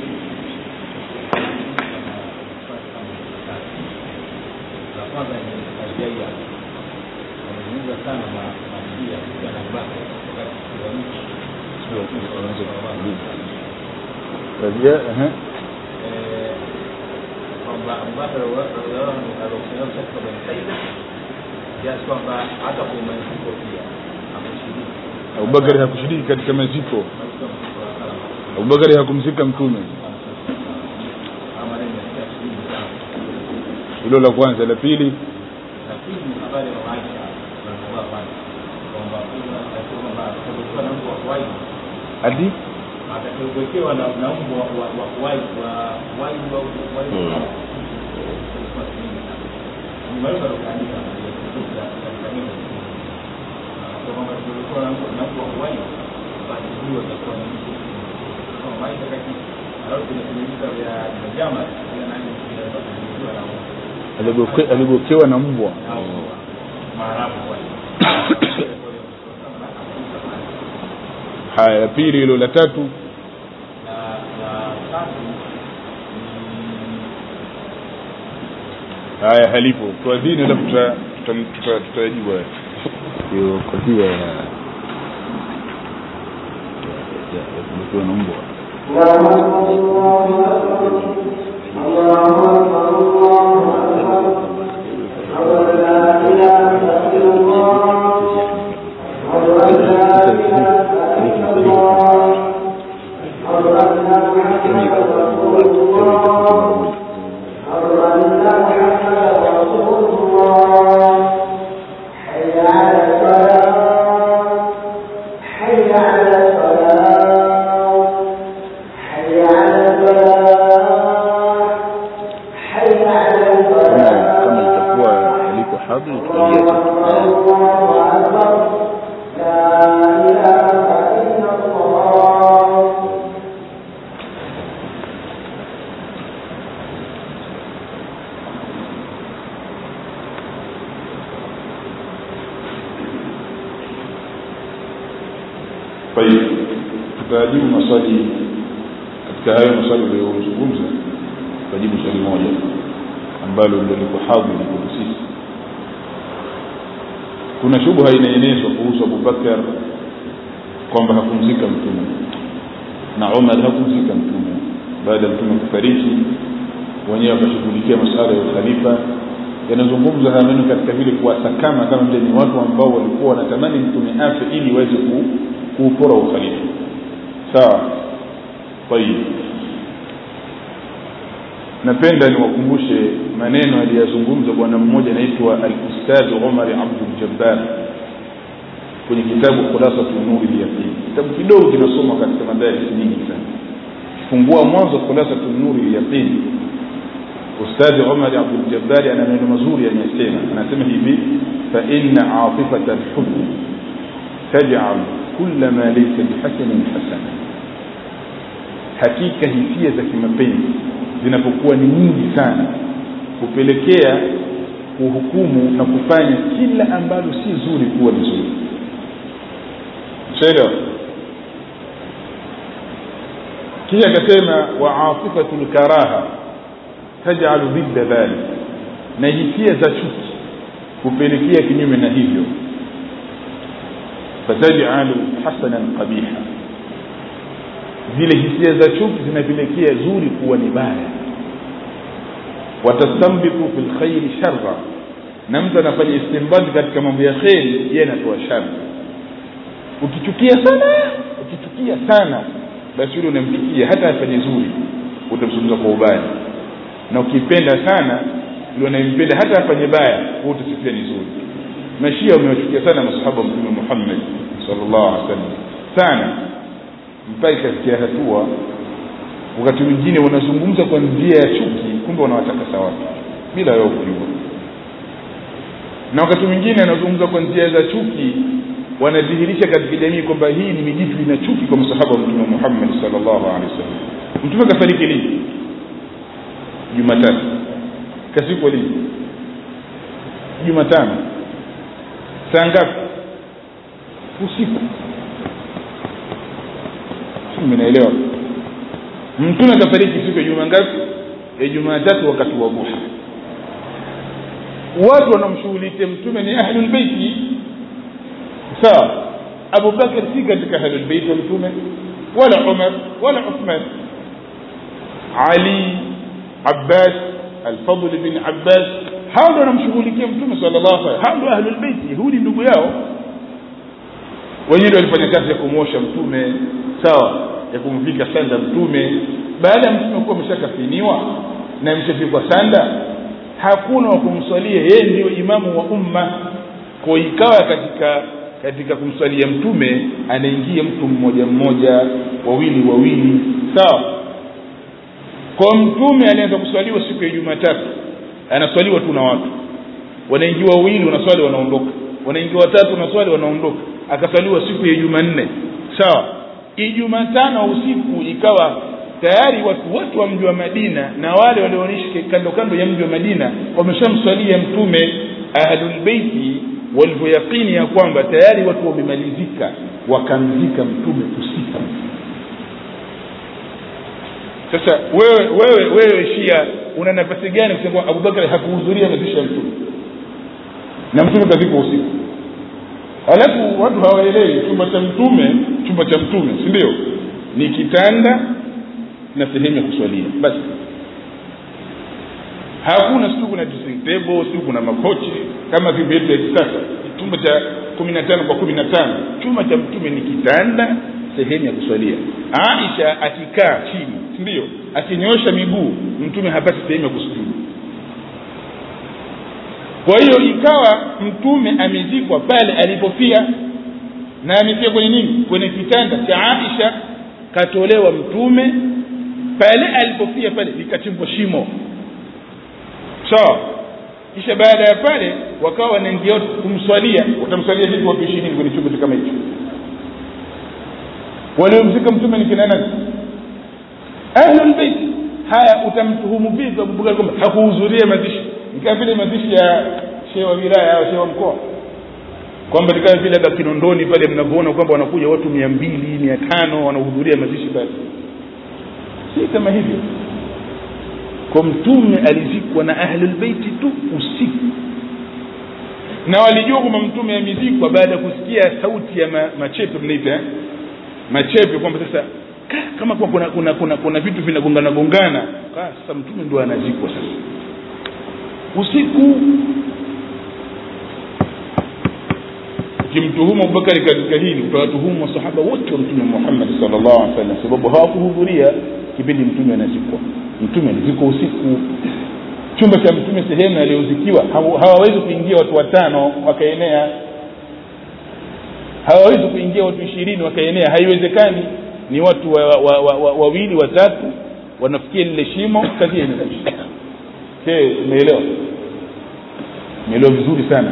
la kwanza ni Aljaia wamezungumza sana na masuala ya vijana wake wakati wa nchi Eh, kwamba Abubakar radhiallahu anhu aliokuwa katika Bani Saida kiasi kwamba hata kwenye maziko pia ameshiriki
abubakari hakushiriki katika maziko
katika msiku wa salama
abubakari hakumzika mtume
kama maneno ya shirini sana
hilo la kwanza la pili
na pili ni habari ya Aisha radhiallahu anha kwamba kuna kwamba atakuwa na mtu wa kawaida
hadi
atakayewekewa na na mbwa wa wa wa kuwahi wa kuwahi au kuwahi nimeweza kuandika katika neno kwa kwamba tulikuwa na mtu na mbwa wa kuwahi basi huyo atakuwa ni mtu kwa maisha kati alafu kwenye kwenye vita vya vya jama ile nani ile na
aligoke- aligokewa na mbwa
au maarabu wale
haya la pili hilo la tatu
na la tatu ni
haya halipo tuadhini alafu tuta- tuta- tuta- tutayajibu haya hiyo kadhia ya ya- ya kugokewa na mbwa kama kama itakuwa aliko hadhi tutaliacha kwa hiyo tutajibu maswali katika hayo maswali uliyozungumza tutajibu swali moja ambalo ndio liko hadhi kwetu sisi kuna shubha inaenezwa kuhusu abubakar kwamba hakumzika mtume na umar hakumzika mtume baada ya mtume kufariki wenyewe wakashughulikia masuala ya ukhalifa
yanazungumza haya maneno katika vile kuwasakama kama vile ni watu ambao walikuwa wanatamani mtume afe ili waweze ku, kuupora ukhalifa sawa tayib napenda niwakumbushe maneno aliyazungumza bwana mmoja anaitwa al-ustadh Umar Abdul Jabbar kwenye kitabu Khulasatu Nuri al-Yaqin kitabu kidogo kinasoma katika madaris nyingi sana fungua mwanzo Khulasatu Nuri al-Yaqin ustadhi Umar Abdul Jabbar ana maneno mazuri anayesema anasema hivi fa inna atifata al-hubb taj'al kulla ma laysa bihasanin hasana hakika hisia za kimapenzi zinapokuwa ni nyingi sana hupelekea kuhukumu na kufanya kila ambalo si zuri kuwa ni zuri shaelewa kisha akasema wa atifatu lkaraha tajalu dhidda dhalik na hisia za chuki hupelekea kinyume na hivyo fatajalu hasanan qabiha zile hisia za chuki zinapelekea zuri kuwa ni baya watastambitu fi lkhairi sharra na mtu anafanya istimbadi katika mambo ya kheri yeye anatoa shari ukichukia sana ukichukia sana basi yule unamchukia hata afanye zuri utamzungumza kwa ubaya na ukipenda sana yule unayempenda hata afanye baya wewe utasifia ni zuri mashia wamewachukia sana masahaba wa mtume Muhammad sallallahu alaihi wasallam sana mpaka ikafikia hatua wakati mwingine wanazungumza kwa njia ya chuki kumbe wanawataka watu bila wao kujua na wakati mwingine anazungumza kwa njia za chuki wanadhihirisha katika jamii kwamba hii ni mijitu ina chuki kwa msahaba wa mtume Muhammad sallallahu alaihi wasallam mtume kafariki lini Jumatatu kasiku lini Jumatano saa ngapi usiku mnaelewa mtume kafariki siku ya juma ngapi ya jumatatu wakati wa duha watu wanaomshughulikia mtume ni ahlul baiti sawa Abu Bakar si katika ahlul bait wa mtume wala Umar wala Uthman Ali Abbas Al-Fadl bin Abbas hao ndio wanamshughulikia mtume sallallahu alaihi wasallam hao ndio ahlul bait hudi ndugu yao wenyewe walifanya kazi ya kumwosha mtume sawa ya kumvika sanda mtume baada ya mtume kuwa ameshakafiniwa na ameshafikwa sanda hakuna wa kumswalia yeye ndio imamu wa umma kwa ikawa katika katika kumswalia mtume anaingia mtu mmoja mmoja wawili wawili sawa kwa mtume alianza kuswaliwa siku ya Jumatatu anaswaliwa tu na watu wanaingia wawili wanaswali wanaondoka wanaingia watatu wanaswali wanaondoka akaswaliwa siku ya Jumanne sawa Ijumatano usiku ikawa tayari watu wote wa mji wa Madina na wale walioishi kando kando ya mji wa Madina wameshamswalia mtume ahlul baiti walivyoyakini ya kwamba tayari watu wamemalizika wakamzika mtume usiku sasa wewe wewe wewe Shia una nafasi gani kusema kwamba Abubakar hakuhudhuria mazishi ya mtume na mtume kazikwa usiku alafu watu hawaelewi chumba cha mtume chumba cha mtume si ndio ni kitanda na sehemu ya kuswalia basi hakuna siku kuna dressing table siku kuna makochi kama vile vya kisasa chumba cha kumi na tano kwa kumi na tano chumba cha mtume ni kitanda sehemu ya kuswalia Aisha akikaa chini si ndio akinyoosha miguu mtume hapati sehemu ya kusujudu kwa hiyo ikawa mtume amezikwa pale alipofia na amefia kwenye nini kwenye kitanda cha Aisha katolewa mtume pale alipofia pale likachimbwa shimo sawa kisha baada ya pale wakawa wanaingia kumswalia watamswalia vipi watu ishirini kwenye chumba kama hicho waliomzika mtume ni kina nani ahlul bait haya utamtuhumu vipi Abubakar kwamba hakuhudhuria mazishi ni kama vile mazishi ya shehe wa wilaya au shehe wa mkoa kwamba ni kama vile labda Kinondoni pale mnavyoona kwamba wanakuja watu mia mbili mia tano wanahudhuria mazishi pale si kama hivyo kwa mtume alizikwa na ahlul baiti tu usiku na walijua kwamba mtume amezikwa baada ya kusikia sauti ya ma, machepe mnaita eh? machepe kwamba sasa ka, kama kwa kuna, kuna, kuna, kuna vitu vinagongana gongana sasa mtume ndio anazikwa sasa
usiku ukimtuhumu abubakari katika hili utawatuhumu masahaba wote wa mtume muhammad salllah alih wasallam sababu hawakuhudhuria kipindi mtume anazikwa mtume anazikwa usiku chumba cha mtume sehemu aliyozikiwa hawawezi kuingia watu watano wakaenea hawawezi kuingia watu ishirini wakaenea haiwezekani ni watu wawili wa, wa, wa, wa, wawili watatu wanafikia lile shimo kazi inaisha umeelewa umeelewa vizuri sana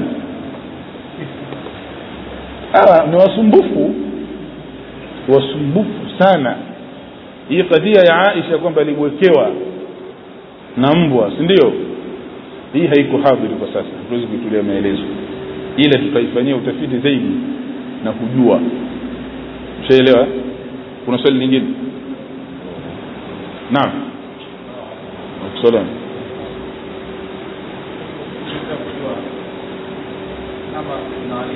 hawa ni wasumbufu wasumbufu sana hii kadhia ya aisha kwamba alimwekewa na mbwa si ndio hii haiko hadhiri kwa sasa hatuwezi kuitulia maelezo ila tutaifanyia utafiti zaidi na kujua ushaelewa kuna swali lingine naam salam
kama nani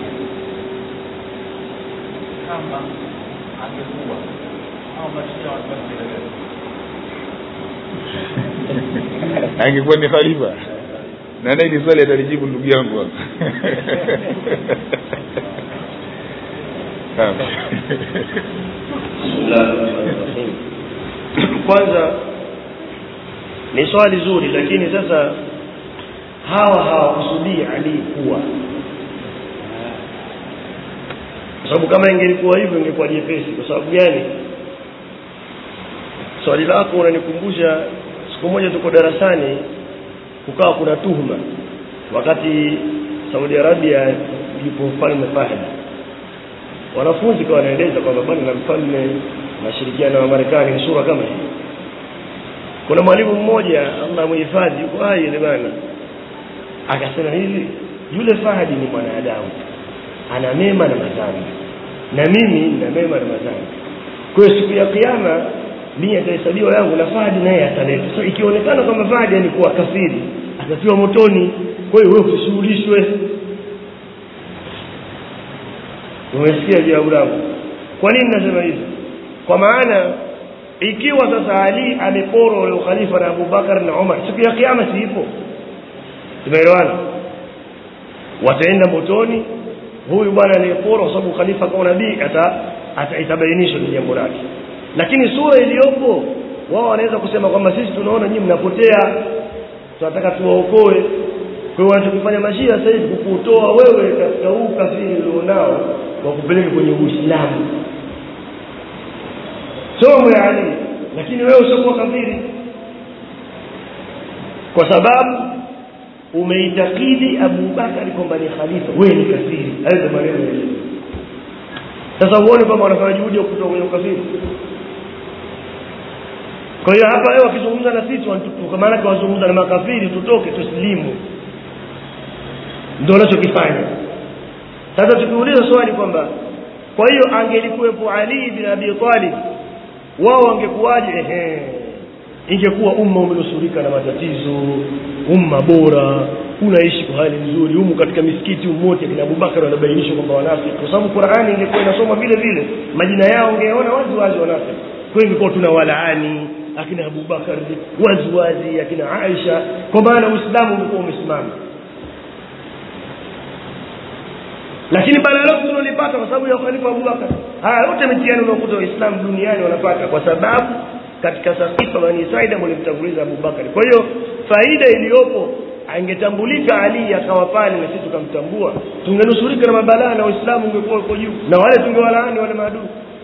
kama angekuwa au mashia wataendelea
angekuwa ni khalifa na naye ni swali atalijibu ndugu yangu hapa
Bismillahirrahmanirrahim. kwanza ni swali zuri lakini sasa hawa hawakusudii ali kuwa kwa sababu kama ingelikuwa hivyo ingekuwa jepesi kwa sababu gani swali lako unanikumbusha siku moja tuko darasani kukawa kuna tuhuma wakati Saudi Arabia yupo mfalme Fahd wanafunzi kwa wanaeleza kwamba bwana na mfalme nashirikiana na Marekani ni sura kama hii kuna mwalimu mmoja Allah muhifadhi yuko hai ile bana akasema hivi yule Fahdi ni mwanadamu ana mema na madhambi na mimi nina mema na madhambi kwa hiyo siku ya kiyama mimi atahesabiwa yangu na Fahdi naye ataletwa so ikionekana kwamba Fahdi alikuwa kafiri atatiwa motoni kwa hiyo wewe usishughulishwe umesikia jawabu langu kwa nini nasema hivi kwa maana ikiwa sasa Ali ameporwa ule ukhalifa na Abubakar na Umar siku ya kiyama si ipo tumeelewana wataenda motoni huyu bwana aliyeporwa kwa sababu khalifa kwa nabii ata, ata itabainishwa ni jambo lake lakini sura iliyopo wao wanaweza kusema kwamba sisi tunaona nyinyi mnapotea tunataka tuwaokoe kwa hiyo wanachokifanya mashia sasa hivi kukutoa wewe katika huu kafiri ulionao wa kupeleka kwenye Uislamu somo ya Ali lakini wewe usiokuwa kafiri kwa sababu umeitakidi Abu Bakari kwamba ni khalifa wewe ni kafiri hayo ndio maneno ya Yesu sasa uone kwamba wanafanya juhudi ya kutoka kwenye ukafiri kwa hiyo hapa wewe wakizungumza na sisi wanatutuka maana kwa wazungumza na makafiri tutoke tuslimu ndio wanachokifanya sasa tukiuliza swali kwamba kwa hiyo angelikuwepo Ali bin Abi Talib wao wangekuwaje ehe ingekuwa umma umenusurika na matatizo umma bora unaishi kwa hali nzuri humu katika misikiti umoja kina Abubakar wanabainishwa kwamba wanafiki kwa sababu Qur'ani ingekuwa inasoma vile vile majina yao ungeona wazi wazi wanafiki kwa hiyo ingekuwa tuna walaani akina Abubakar wazi wazi akina Aisha kwa maana Uislamu ulikuwa umesimama lakini bala lote tunalipata kwa sababu ya khalifa Abubakar haya yote mitihani unaokuta waislamu duniani wanapata kwa sababu katika sakifa bani Saida mlimtanguliza Abubakar kwa hiyo faida iliyopo angetambulika Ali akawa pale na sisi tukamtambua tungenusurika na mabalaa na waislamu ungekuwa uko juu na wale tungewalaani wale maadui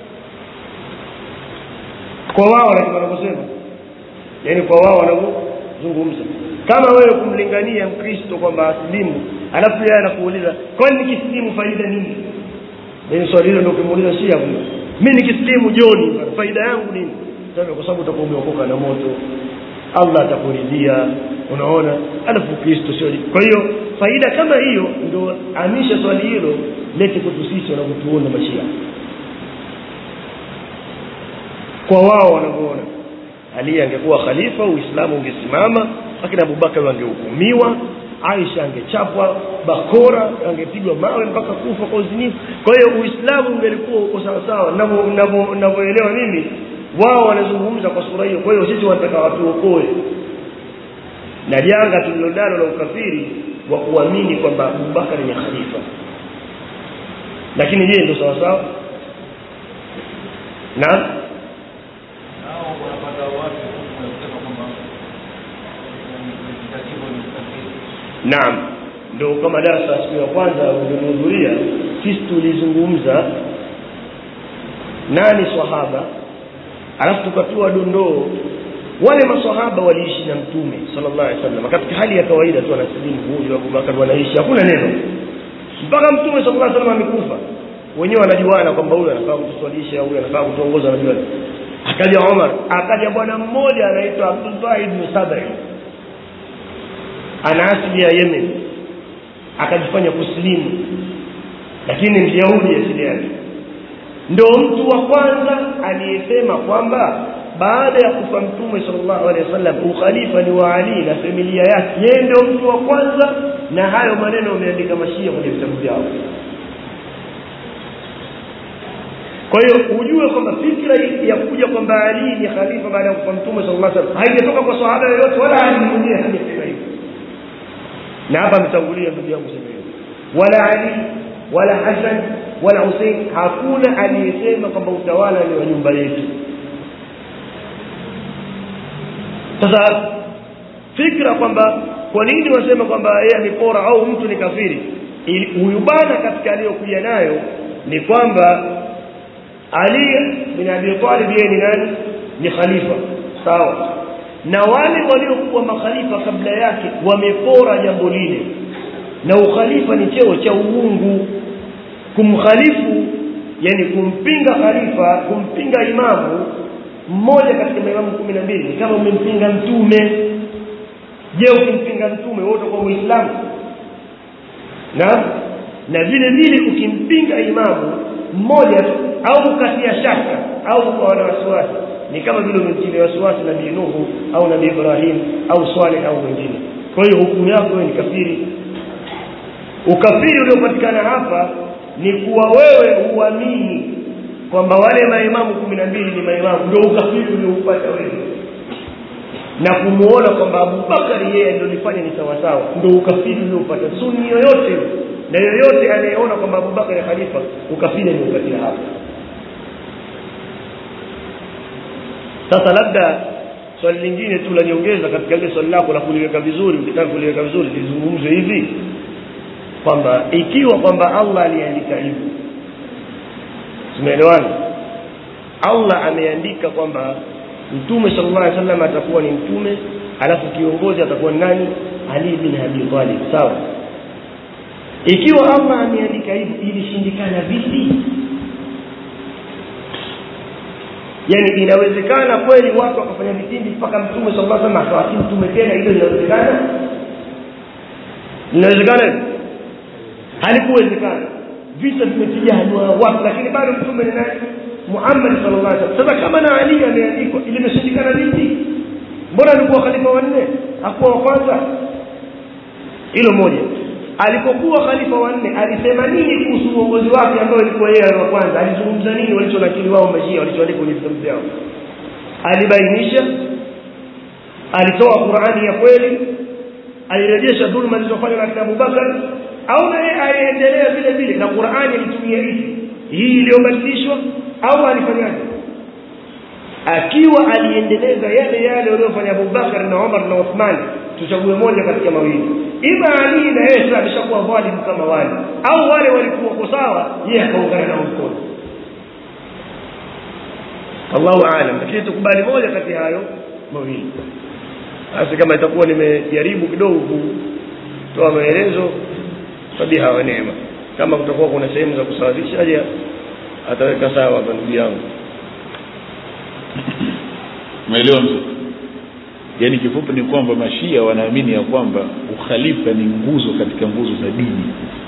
kwa wao na wanavyosema yani kwa wao wanavyozungumza kama wewe kumlingania mkristo kwamba asilimu alafu yeye anakuuliza kwani nikisilimu faida nini ni swali hilo ndio ukimuuliza shia huyo mimi nikisilimu joni faida yangu nini sasa kwa sababu utakuwa umeokoka na moto Allah atakuridhia unaona alafu Kristo sio kwa hiyo faida kama hiyo ndio amisha swali hilo lete kwetu sisi wanapotuona mashia kwa wao wanavyoona Ali angekuwa khalifa Uislamu ungesimama akina Abubakar wangehukumiwa Aisha angechapwa bakora angepigwa mawe mpaka kufa kwa uzinifu kwa hiyo Uislamu ungelikuwa uko sawa sawa ninavyoelewa mimi wao wanazungumza kwa sura hiyo kwa hiyo sisi wanataka watuokoe na janga tulilonalo la ukafiri wa kuamini kwamba abubakar ni khalifa lakini je ndio sawa sawa naam
nao wanapata watu wanasema kwamba ni tatizo ni ukafiri
naam ndio kama darasa siku ya kwanza ulihudhuria sisi tulizungumza nani swahaba alafu tukatoa dondoo wale maswahaba waliishi na mtume sallallahu alaihi wasallam katika hali ya kawaida tu anasilimu huyu Abubakar wanaishi hakuna neno mpaka mtume sallallahu alaihi wasallam amekufa wenyewe wanajuana kwamba huyu anafaa kutuswalisha huyu anafaa kutuongoza wanajuana akaja Umar akaja bwana mmoja anaitwa Abdullah ibn Sabai ana asili ya Yemen akajifanya kusilimu lakini ni Myahudi asili yake ndio mtu wa kwanza aliyesema kwamba baada ya kufa mtume sallallahu alaihi wasallam ukhalifa ni wa Ali na familia yake yeye ndio mtu wa kwanza na hayo maneno wameandika mashia kwenye vitabu vyao kwa hiyo ujue kwamba fikra ya kuja kwamba Ali ni khalifa baada ya kufa mtume sallallahu alaihi wasallam haijatoka kwa sahaba yoyote wala Ali mwenyewe hajasema hivyo na hapa ametangulia ndugu yangu sema hivyo wala Ali wala Hassan wala Hussein hakuna aliyesema kwamba utawala ni wa nyumba yetu sasa fikra kwamba kwa nini wasema kwamba yeye amepora au mtu ni kafiri Ili- huyu bwana katika aliyokuja nayo ni kwamba Ali bin Abi Talib yeye ni nani ni khalifa sawa na wale waliokuwa makhalifa kabla yake wamepora jambo lile na ukhalifa ni cheo cha uungu kumkhalifu yani kumpinga khalifa kumpinga imamu mmoja katika maimamu kumi na mbili ni kama umempinga mtume je ukimpinga mtume wote kwa uislamu na na vile vile ukimpinga imamu mmoja tu au ukatia shaka au ukawa na wasiwasi ni kama vile umemtilia wasiwasi nabii nuhu au nabii ibrahim au swaleh au wengine kwa hiyo hukumu yako wewe ni kafiri ukafiri uliopatikana hapa ni kuwa wewe uamini kwamba wale maimamu kumi na mbili ni maimamu ndio ukafiri ulioupata wewe na kumuona kwamba Abubakari yeye ndio alifanya ni sawa sawa ndio ukafiri ulioupata sunni yoyote na yoyote anayeona kwamba Abubakar ni khalifa ukafiri ni ukafiri hapa sasa labda swali lingine tu la niongeza katika ile swali lako la kuliweka vizuri ukitaka kuliweka vizuri lizungumzwe hivi kwamba ikiwa kwamba Allah aliandika hivyo tumeelewana Allah ameandika kwamba mtume sallallahu alaihi wasallam atakuwa ni mtume alafu kiongozi atakuwa ni nani Ali bin Abi Talib sawa ikiwa Allah ameandika hivyo ilishindikana vipi yani inawezekana kweli watu wakafanya vitimbi mpaka mtume sallallahu alaihi wasallam akawa si mtume tena hilo linawezekana linawezekana hivyo? halikuwezekana vita vimepiga hatua watu lakini bado mtume ni nani Muhammad sallallahu alaihi wasallam sasa kama na Ali ameandikwa limeshindikana vipi mbona alikuwa khalifa wa nne hakuwa wa kwanza hilo moja alipokuwa khalifa wa nne alisema nini kuhusu uongozi wake ambao ilikuwa yeye wa kwanza alizungumza nini walichonakili wao mashia walichoandika kwenye vitabu vyao alibainisha alitoa Qur'ani ya kweli alirejesha dhulma zilizofanywa na kina Abubakar au na yeye aliendelea vile vile na Qur'ani ilitumia hivi hii iliyobadilishwa au alifanyaje akiwa aliendeleza yale yale waliyofanya Abubakar na Umar na Uthman tuchague moja katika mawili ima Ali na yeye sasa ameshakuwa dhalimu kama wale au wale walikuwa sawa yeye akaungana na mkono Allahu aalam lakini tukubali moja kati ya hayo mawili basi kama itakuwa nimejaribu kidogo kutoa maelezo fabiha wa neema kama kutakuwa kuna sehemu za kusawazisha aje ataweka sawa hapa ndugu yangu
umeelewa mzee yaani kifupi ni kwamba mashia wanaamini ya kwamba ukhalifa ni nguzo katika nguzo za dini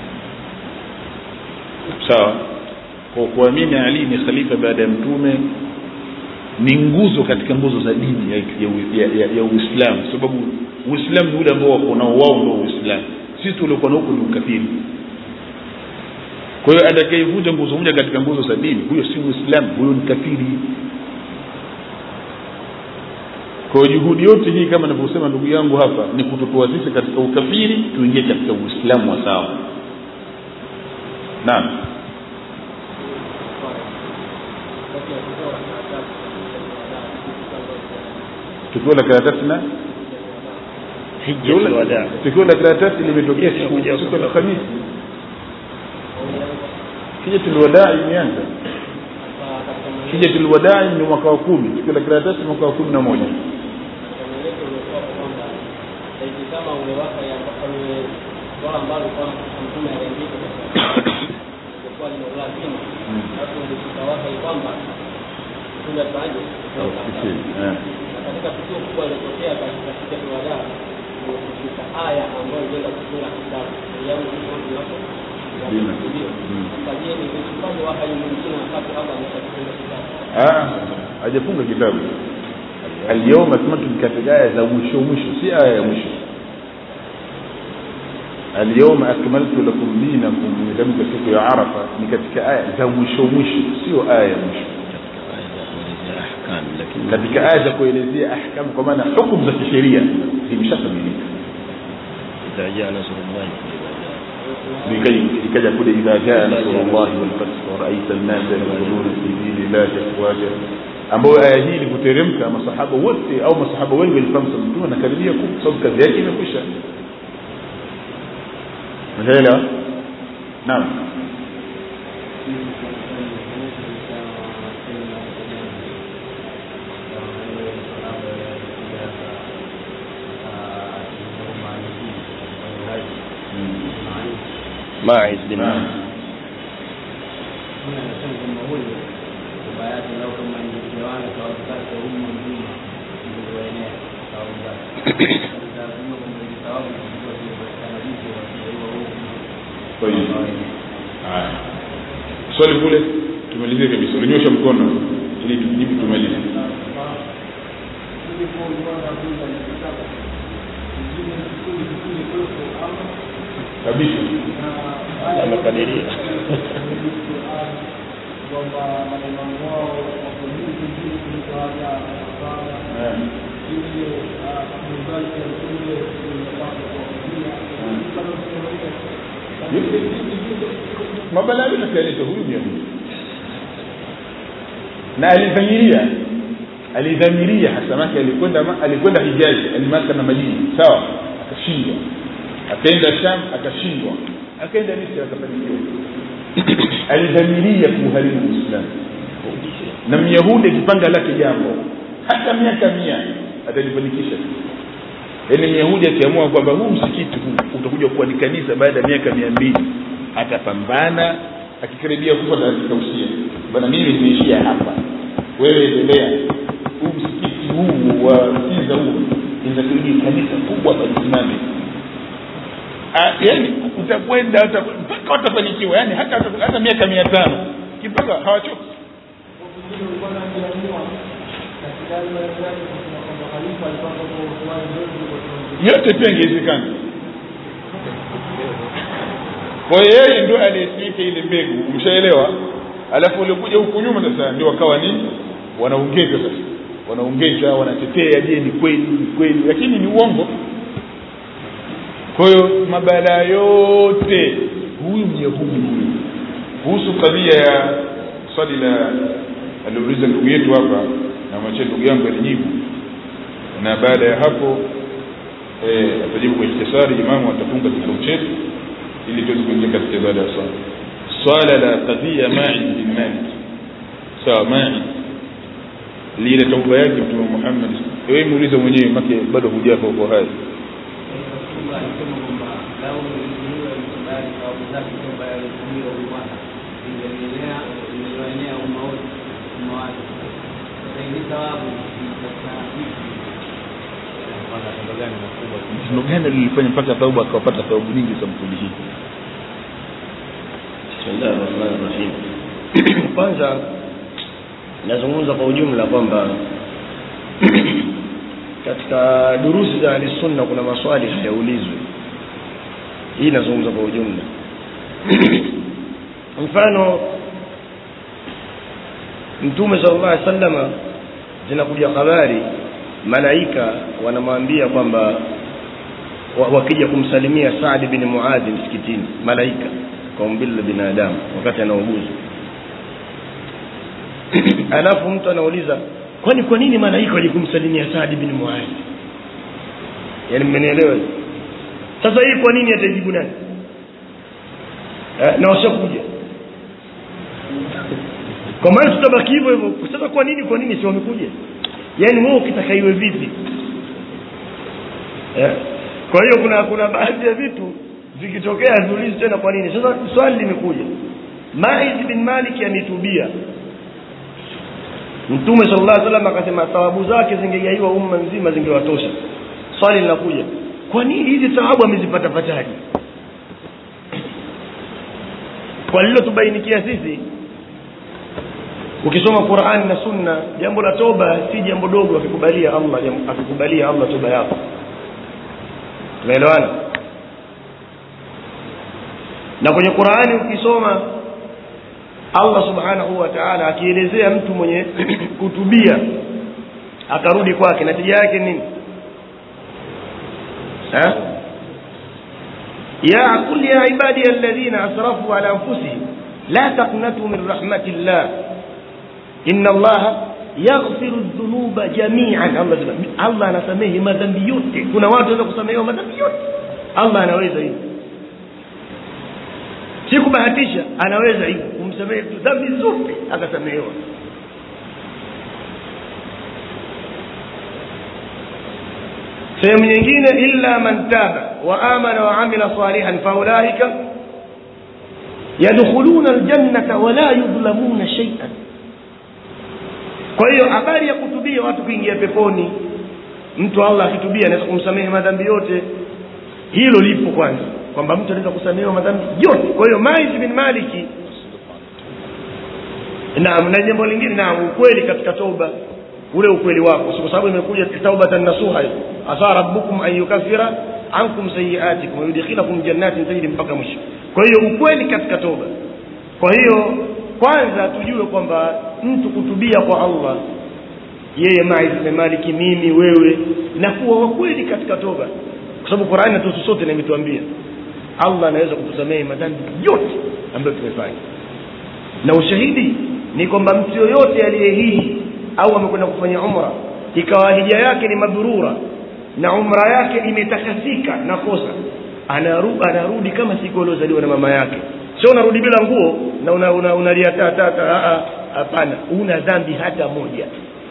sawa kwa kuamini ali ni khalifa baada ya mtume ni nguzo katika nguzo za dini ya, ya, ya, ya, ya uislamu sababu uislamu ni ule ambao wako nao wao ndio uislamu sisi tuliokuwa na huko ni ukafiri kwa hiyo atakayevunja nguzo moja katika nguzo za dini huyo si muislamu huyo ni kafiri kwa hiyo juhudi yote hii kama anavyosema ndugu yangu hapa ni kututoa sisi katika ukafiri tuingie katika uislamu wa sawa naam tukio la karatasi na
hijjatul wadaa
tukio la karatasi limetokea
Yes,
siku
kuja
siku ya Alhamisi hijatul wadaa imeanza hijatul wadaa ni mwaka wa kumi tukio la karatasi mwaka wa kumi na moja
kama ule waka ya ule swala ambalo kwa mtume aliandika kwa ni lazima hapo ndio tutawaka kwamba tunda paje
Eh.
katika tukio kubwa lilotokea katika siku ya Ramadhani ni kushika aya ambayo inaenda kufunga kitabu yaani hiyo ndio
Dina.
ndio
Mm.
sasa je ni upande wa hayo mwingine wakati Allah ameshafunga kitabu
Ah, hajafunga kitabu alyawma akmaltu ni katika aya za mwisho mwisho si aya ya mwisho alyawma akmaltu lakum dinakum nimetamka siku ya arafa ni katika aya za mwisho mwisho sio aya ya mwisho katika aya za kuelezea ahkamu kwa maana hukumu za kisheria zimeshakamilika لكي ikaja kule idha jaa nasrullahi walfath waraita nnasa yadkhuluna fi dinillahi afwaja ambayo aya hii ilivyoteremka masahaba wote au masahaba wengi walifahamu sasa mtume anakaribia kufa sababu kazi yake imekwisha unaelewa naam
Maiz bin
Naam. Kwa hiyo haya swali kule tumalizie kabisa ulinyosha mkono ili tujibu tumalize kabisa
amekadiria
Eh. mabalaa yote akaeleza huyu myahudi na alidhamiria alidhamiria hasa make alikwenda ma- alikwenda hijazi alimaka na madini sawa akashindwa akaenda sham akashindwa akaenda misri akafanikiwa alidhamiria kuuharibu uislamu na myahudi akipanga lake jambo hata miaka mia atalifanikisha yaani myahudi akiamua kwamba huu msikiti huu utakuja kuwa ni kanisa baada ya miaka mia mbili atapambana akikaribia kufa atakausia bana mimi nimeishia hapa wewe endelea huu msikiti huu wa kiza huu inatakiwa kanisa kubwa palisimame yani utakwenda uta- mpaka watafanikiwa yani hata hata miaka mia tano kipaka hawachoki yote pia ingewezekana kwa hiyo yeye ndio aliyesimika ile mbegu umshaelewa alafu uliokuja huku nyuma sasa ndio wakawa ni wanaongeza sasa wanaongeza wanatetea je ni kweli ni kweli lakini ni uongo kwa hiyo mabalaa yote huyu myahudi huyu kuhusu kadhia ya swali la aliuliza ndugu yetu hapa na mwache ndugu yangu alijibu na baada ya hapo eh, atajibu kwa ikhtisari imamu atafunga kikao chetu ili tuweze kuingia katika ibada ya swala swala la kadhia Ma'id bin Malik sawa Ma'id lile tauba yake mtume Muhammad wewe muulize mwenyewe make bado hujafa uko hai tendo gani lilifanya mpaka tauba akawapata taubu nyingi za mkundi hii
Bismillahir Rahmanir Rahim. Kwanza nazungumza kwa ujumla kwamba katika durusi za ahli sunna kuna maswali hayaulizwi. Hii nazungumza kwa ujumla. Mfano Mtume sallallahu alaihi wasallam zinakuja habari malaika wanamwambia kwamba wa- wakija kumsalimia Saad bin Muadh msikitini malaika kwa umbile la binadamu wakati anauguzwa alafu mtu anauliza kwani kwa nini malaika waje kumsalimia Saad bin Muadh yaani mmenielewa sasa hii kwa nini atajibu nani eh, na washakuja kwa maana tutabaki hivyo hivyo sasa kwa nini kwa nini si wamekuja yaani wewe ukitaka iwe vipi eh? kwa hiyo kuna kuna baadhi ya vitu vikitokea viulizi tena kwa nini sasa swali limekuja Maiz bin Malik ametubia Mtume sallallahu alaihi wasallam akasema thawabu zake zingegaiwa umma mzima zingewatosha swali linakuja kwa nini hizi thawabu amezipata pataje kwa lilotubainikia sisi ukisoma Qur'an na Sunna jambo la toba si jambo dogo akikubalia Allah jam- akikubalia Allah toba yako tumeelewana na kwenye Qur'ani ukisoma Allah subhanahu wa ta'ala akielezea mtu mwenye kutubia akarudi kwake natija yake nini ha ya qul ya ibadi alladhina asrafu ala anfusihim la taqnatu min rahmatillah inna allaha yaghfiru dhunuba jami'an Allah anasema- Allah anasamehe madhambi yote kuna watu wanaweza kusamehewa madhambi yote Allah anaweza hivyo si kubahatisha anaweza hivyo kumsamehe mtu dhambi zote akasamehewa sehemu nyingine illa man taba wa amana wa amila salihan faulaika yadkhuluna aljannata wala yudhlamuna shay'an kwa hiyo habari ya kutubia watu kuingia peponi mtu Allah akitubia anaweza kumsamehe madhambi yote hilo lipo kwanza kwamba mtu anaweza kusamehewa madhambi yote kwa hiyo Maiz bin Maliki naam na jambo lingine naam ukweli katika toba ule ukweli wako kwa sababu imekuja taubatan nasuha asa rabbukum an yukaffira ankum sayiatikum wa yudkhilakum jannatin tajri mpaka mwisho kwa hiyo ukweli katika toba kwa hiyo kwanza tujue kwamba mtu kutubia kwa Allah yeye Maiz bin Maliki mimi wewe na kuwa wa kweli katika toba kwa sababu Qur'ani natuhusu sote na imetuambia Allah anaweza kutusamehe madhambi yote ambayo tumefanya na ushahidi ni kwamba mtu yoyote aliyehiji au amekwenda kufanya umra ikawa hija yake ni mabrura na umra yake imetakasika na kosa anaru, anarudi kama siku aliozaliwa na mama yake sio unarudi bila nguo na unalia una, una, una tata hapana una dhambi hata moja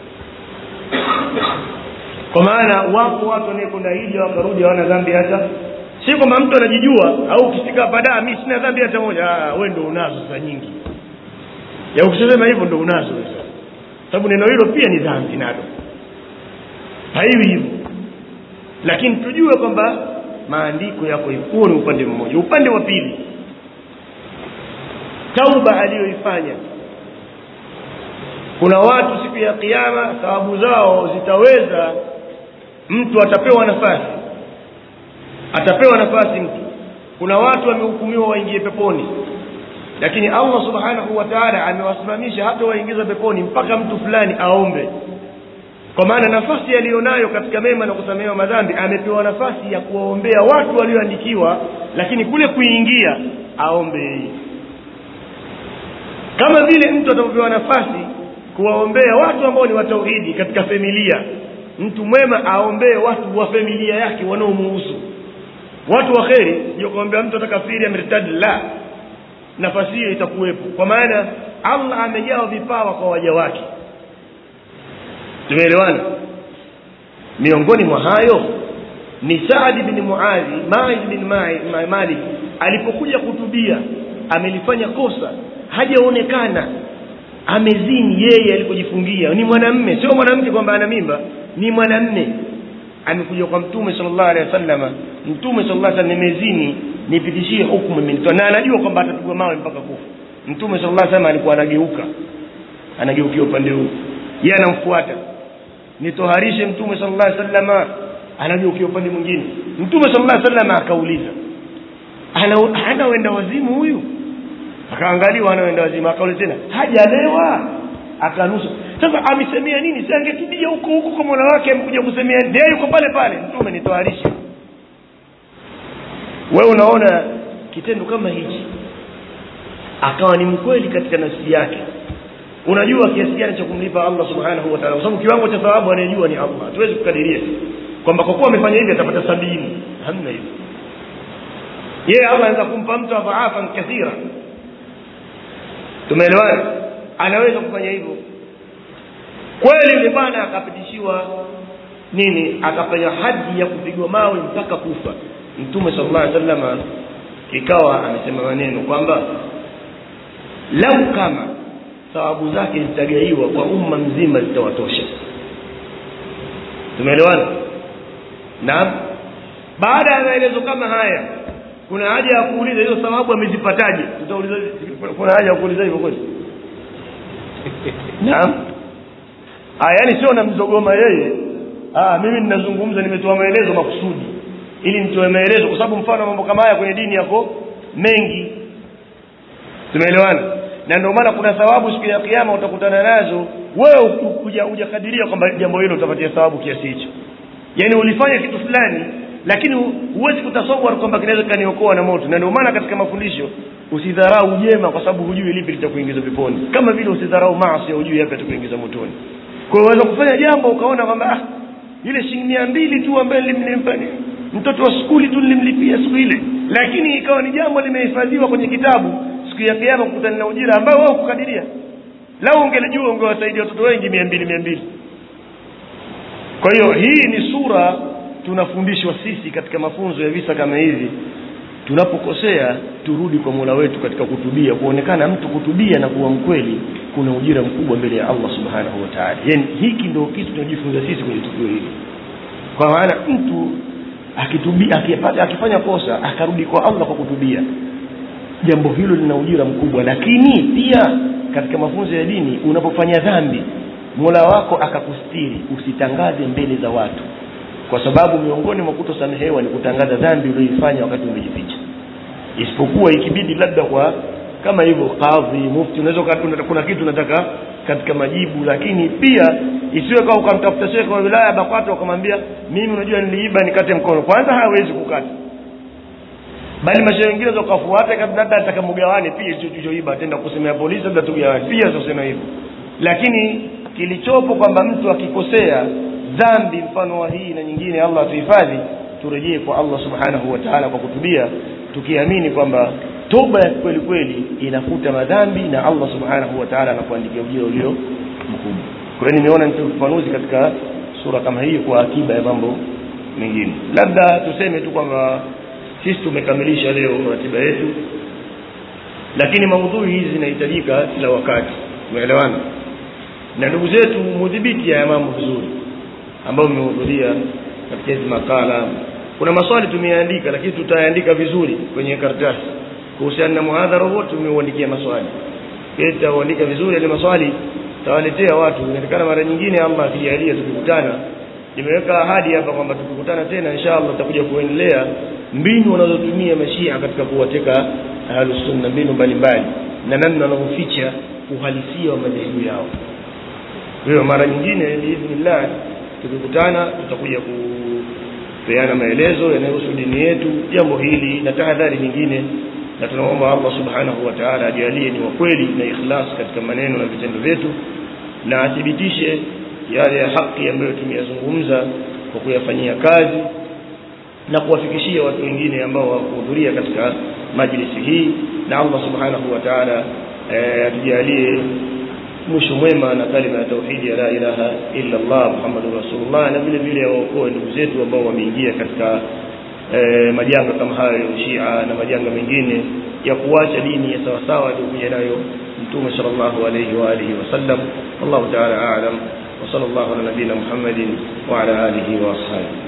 kwa maana wapo watu wanaekwenda hija wakarudi hawana dhambi hata si kwamba mtu anajijua au ukifika badaa mi sina dhambi hata moja ah, we ndo unazo sasa nyingi ya ukisema hivyo ndo unazo sasa sababu neno hilo pia ni dhambi nalo haiwi hivyo lakini tujue kwamba maandiko yako hivyo huo ni upande mmoja upande wa pili tauba aliyoifanya kuna watu siku ya kiyama thawabu zao zitaweza mtu atapewa nafasi atapewa nafasi mtu kuna watu wamehukumiwa waingie peponi lakini Allah subhanahu wa ta'ala amewasimamisha hata waingiza peponi mpaka mtu fulani aombe kwa maana nafasi aliyonayo katika mema na kusamehewa madhambi amepewa nafasi ya kuwaombea watu walioandikiwa lakini kule kuingia aombe yeye kama vile mtu atapewa nafasi kuwaombea watu ambao ni watauhidi katika familia mtu mwema aombee watu wa familia yake wanaomuhusu watu wa kheri sio kuombea mtu atakafiri amertadi la nafasi hiyo itakuwepo kwa maana Allah amejawa vipawa kwa waja wake tumeelewana miongoni mwa hayo ni Saad bin Muadhi Maiz bin Malik alipokuja kutubia amelifanya kosa hajaonekana amezini yeye alipojifungia ni mwanamme sio mwanamke kwamba ana mimba ni mwanamme amekuja kwa mtume sallallahu alaihi wasallam mtume sallallahu alaihi wasallam nimezini nipitishie hukumu imenitoa na anajua kwamba atapigwa mawe mpaka kufa mtume sallallahu alaihi wasallam alikuwa anageuka anageukia upande huu yeye anamfuata nitoharishe mtume sallallahu alaihi wasallam anageukia upande mwingine mtume sallallahu alaihi wasallam akauliza ana ana wenda wazimu huyu akaangaliwa anaenda wazimu akauliza tena hajalewa akanusa sasa amesemea nini si angetubia huko huko kwa mola wake amekuja kusemea ndiye yuko pale pale mtume nitoarisha wewe unaona kitendo kama hichi akawa ni mkweli katika nafsi yake unajua kiasi gani cha kumlipa Allah subhanahu wa ta'ala kwa sababu kiwango cha thawabu anayejua ni Allah hatuwezi kukadiria kwamba kwa kuwa amefanya hivi atapata sabini hamna hivyo yeye Allah anaweza kumpa mtu adhaafan kathira tumeelewana anaweza kufanya hivyo kweli yule bwana akapitishiwa nini akapewa hadi ya kupigwa mawe mpaka kufa mtume sallallahu alaihi wasallam ikawa amesema maneno kwamba lau kama thawabu zake zitagaiwa kwa umma mzima zitawatosha tumeelewana naam baada ya maelezo kama haya kuna haja ya kuuliza hizo thawabu amezipataje tutauliza kuna haja ya kuuliza hivyo kweli naam ah yani sio namzogoma yeye ah mimi ninazungumza nimetoa maelezo makusudi ili nitoe maelezo kwa sababu mfano mambo kama haya kwenye dini yako mengi tumeelewana na ndio maana kuna thawabu siku ya kiyama utakutana nazo wewe kuja hujakadiria kwamba jambo hilo utapatia thawabu kiasi hicho yani ulifanya kitu fulani lakini huwezi kutasawar kwamba kinaweza kaniokoa na moto na ndio maana katika mafundisho usidharau jema kwa sababu hujui lipi litakuingiza peponi kama vile usidharau maasi hujui yapi atakuingiza motoni kwa hiyo unaweza kufanya jambo ukaona kwamba ah ile shilingi mia mbili tu ambaye nilimpa mtoto wa skuli tu nilimlipia siku ile lakini ikawa ni jambo limehifadhiwa kwenye kitabu siku ya kiyama kukutana na ujira ambao wao kukadiria lau ungelijua ungewasaidia watoto wengi mia mbili mia mbili kwa hiyo hii ni sura tunafundishwa sisi katika mafunzo ya visa kama hivi tunapokosea turudi kwa mola wetu katika kutubia kuonekana mtu kutubia na kuwa mkweli kuna ujira mkubwa mbele ya allah subhanahu wa taala yani hiki ndio kitu tunajifunza sisi kwenye tukio hili kwa maana mtu akitubia akipata akifanya kosa akarudi kwa allah kwa kutubia jambo hilo lina ujira mkubwa lakini pia katika mafunzo ya dini unapofanya dhambi mola wako akakustiri usitangaze mbele za watu kwa sababu miongoni mwa kutosamehewa ni kutangaza dhambi uliyoifanya wakati umejificha isipokuwa ikibidi labda kwa kama hivyo kadhi mufti unaweza kuna kitu unataka katika majibu lakini pia isiwe kama ukamtafuta shekhe wa wilaya BAKWATA ukamwambia mimi unajua niliiba nikate mkono kwanza hawezi kukata bali mashehe wengine wakafuata kabla hata atakamgawane pia hicho kilichoiba atenda kusemea polisi labda tugawane pia sasa hivyo lakini kilichopo kwamba mtu akikosea dhambi mfano wa hii na nyingine Allah atuhifadhi turejee kwa Allah subhanahu wa ta'ala kwa kutubia tukiamini kwamba toba ya kweli kweli inafuta madhambi na Allah subhanahu wa ta'ala anakuandikia ujira ulio mkubwa kwa hiyo nimeona nitoe ufafanuzi katika sura kama hii kwa akiba ya mambo mengine labda tuseme tu kwamba sisi tumekamilisha leo ratiba yetu lakini maudhui hizi zinahitajika kila wakati umeelewana na ndugu zetu mudhibiti ya mambo vizuri ambao mmehudhuria katika hizi makala kuna maswali tumeandika lakini tutaandika vizuri kwenye karatasi kuhusiana na muhadhara wote tumeuandikia maswali tutauandika vizuri ile maswali tawaletea watu inaonekana mara nyingine Allah akijalia tukikutana nimeweka ahadi hapa kwamba tukikutana tena inshallah tutakuja kuendelea mbinu wanazotumia mashia katika kuwateka ahlus sunna mbinu mbalimbali na namna wanavyoficha uhalisia wa madhehebu yao kwa hiyo mara nyingine biidhnillah tukikutana tutakuja kupeana maelezo yanayohusu dini yetu jambo hili na tahadhari nyingine na tunaomba Allah subhanahu wa ta'ala ajalie ni wa kweli na ikhlas katika maneno na vitendo vyetu na athibitishe yale ya haki ambayo tumeyazungumza kwa kuyafanyia kazi na kuwafikishia watu wengine ambao wakuhudhuria katika majlisi hii na Allah subhanahu wa ta'ala e, atujalie mwisho mwema na kalima ya tauhidi ya la ilaha illa Allah Muhammadur Rasulullah na vile vile waokoe ndugu zetu ambao wameingia katika e, majanga kama hayo ya Shia na majanga mengine ya kuacha dini ya sawa sawa aliyokuja nayo Mtume sallallahu alayhi wa alihi wasallam wallahu ta'ala a'lam wa sallallahu ala nabina Muhammadin wa ala alihi wa ashabihi